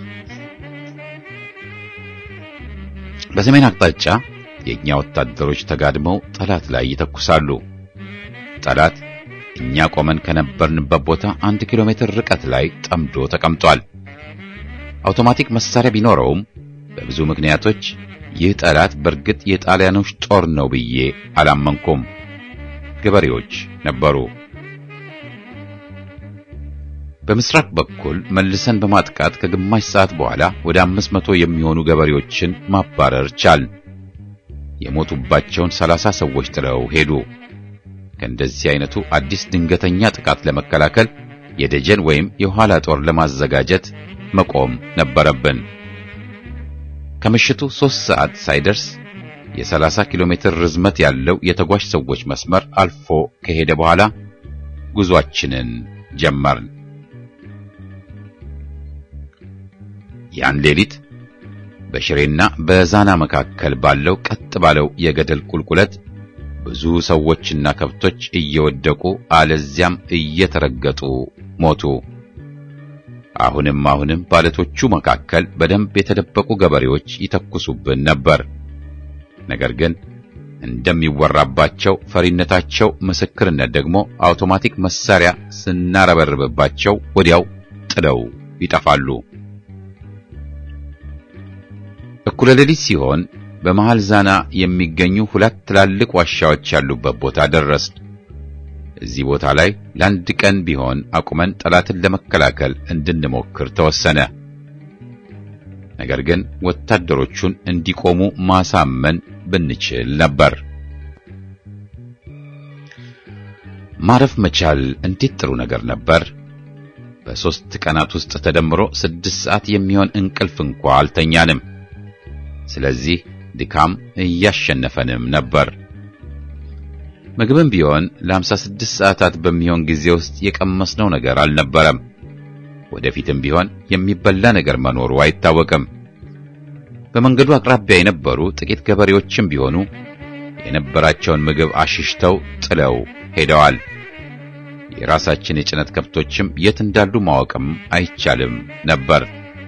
በሰሜን አቅጣጫ የእኛ ወታደሮች ተጋድመው ጠላት ላይ ይተኩሳሉ። ጠላት እኛ ቆመን ከነበርንበት ቦታ አንድ ኪሎ ሜትር ርቀት ላይ ጠምዶ ተቀምጧል። አውቶማቲክ መሳሪያ ቢኖረውም በብዙ ምክንያቶች ይህ ጠላት በእርግጥ የጣሊያኖች ጦር ነው ብዬ አላመንኩም። ገበሬዎች ነበሩ። በምስራቅ በኩል መልሰን በማጥቃት ከግማሽ ሰዓት በኋላ ወደ አምስት መቶ የሚሆኑ ገበሬዎችን ማባረር ቻል። የሞቱባቸውን ሰላሳ ሰዎች ጥለው ሄዱ። ከእንደዚህ አይነቱ አዲስ ድንገተኛ ጥቃት ለመከላከል የደጀን ወይም የኋላ ጦር ለማዘጋጀት መቆም ነበረብን። ከምሽቱ ሦስት ሰዓት ሳይደርስ የሰላሳ ኪሎ ሜትር ርዝመት ያለው የተጓዥ ሰዎች መስመር አልፎ ከሄደ በኋላ ጉዟችንን ጀመርን። ያን ሌሊት በሽሬና በዛና መካከል ባለው ቀጥ ባለው የገደል ቁልቁለት ብዙ ሰዎችና ከብቶች እየወደቁ አለዚያም እየተረገጡ ሞቱ። አሁንም አሁንም ባለቶቹ መካከል በደንብ የተደበቁ ገበሬዎች ይተኩሱብን ነበር። ነገር ግን እንደሚወራባቸው ፈሪነታቸው ምስክርነት ደግሞ አውቶማቲክ መሳሪያ ስናረበርብባቸው ወዲያው ጥለው ይጠፋሉ። እኩለ ሌሊት ሲሆን በመሃል ዛና የሚገኙ ሁለት ትላልቅ ዋሻዎች ያሉበት ቦታ ደረስን። እዚህ ቦታ ላይ ለአንድ ቀን ቢሆን አቁመን ጠላትን ለመከላከል እንድንሞክር ተወሰነ። ነገር ግን ወታደሮቹን እንዲቆሙ ማሳመን ብንችል ነበር። ማረፍ መቻል እንዴት ጥሩ ነገር ነበር! በሦስት ቀናት ውስጥ ተደምሮ ስድስት ሰዓት የሚሆን እንቅልፍ እንኳ አልተኛንም። ስለዚህ ድካም እያሸነፈንም ነበር። ምግብም ቢሆን ለሃምሳ ስድስት ሰዓታት በሚሆን ጊዜ ውስጥ የቀመስነው ነገር አልነበረም። ወደፊትም ቢሆን የሚበላ ነገር መኖሩ አይታወቅም። በመንገዱ አቅራቢያ የነበሩ ጥቂት ገበሬዎችም ቢሆኑ የነበራቸውን ምግብ አሽሽተው ጥለው ሄደዋል። የራሳችን የጭነት ከብቶችም የት እንዳሉ ማወቅም አይቻልም ነበር።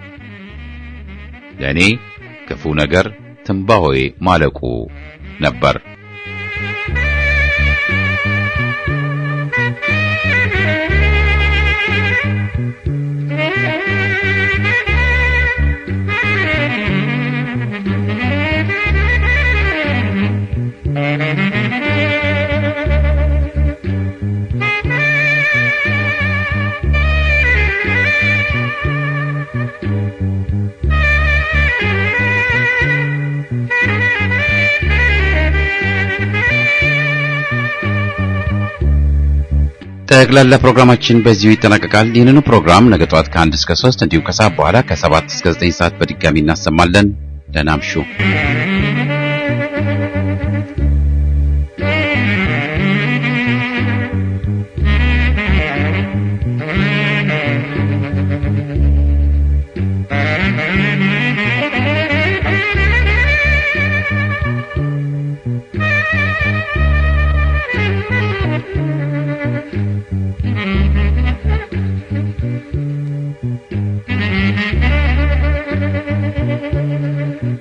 ለእኔ ክፉ ነገር ትንባሆዬ ማለቁ ነበር። ጠቅላላ ፕሮግራማችን በዚሁ ይጠናቀቃል። ይህንኑ ፕሮግራም ነገ ጠዋት ከአንድ እስከ ሶስት እንዲሁም ከሰዓት በኋላ ከሰባት እስከ ዘጠኝ ሰዓት በድጋሚ እናሰማለን። ደህና እምሹ። Thank you.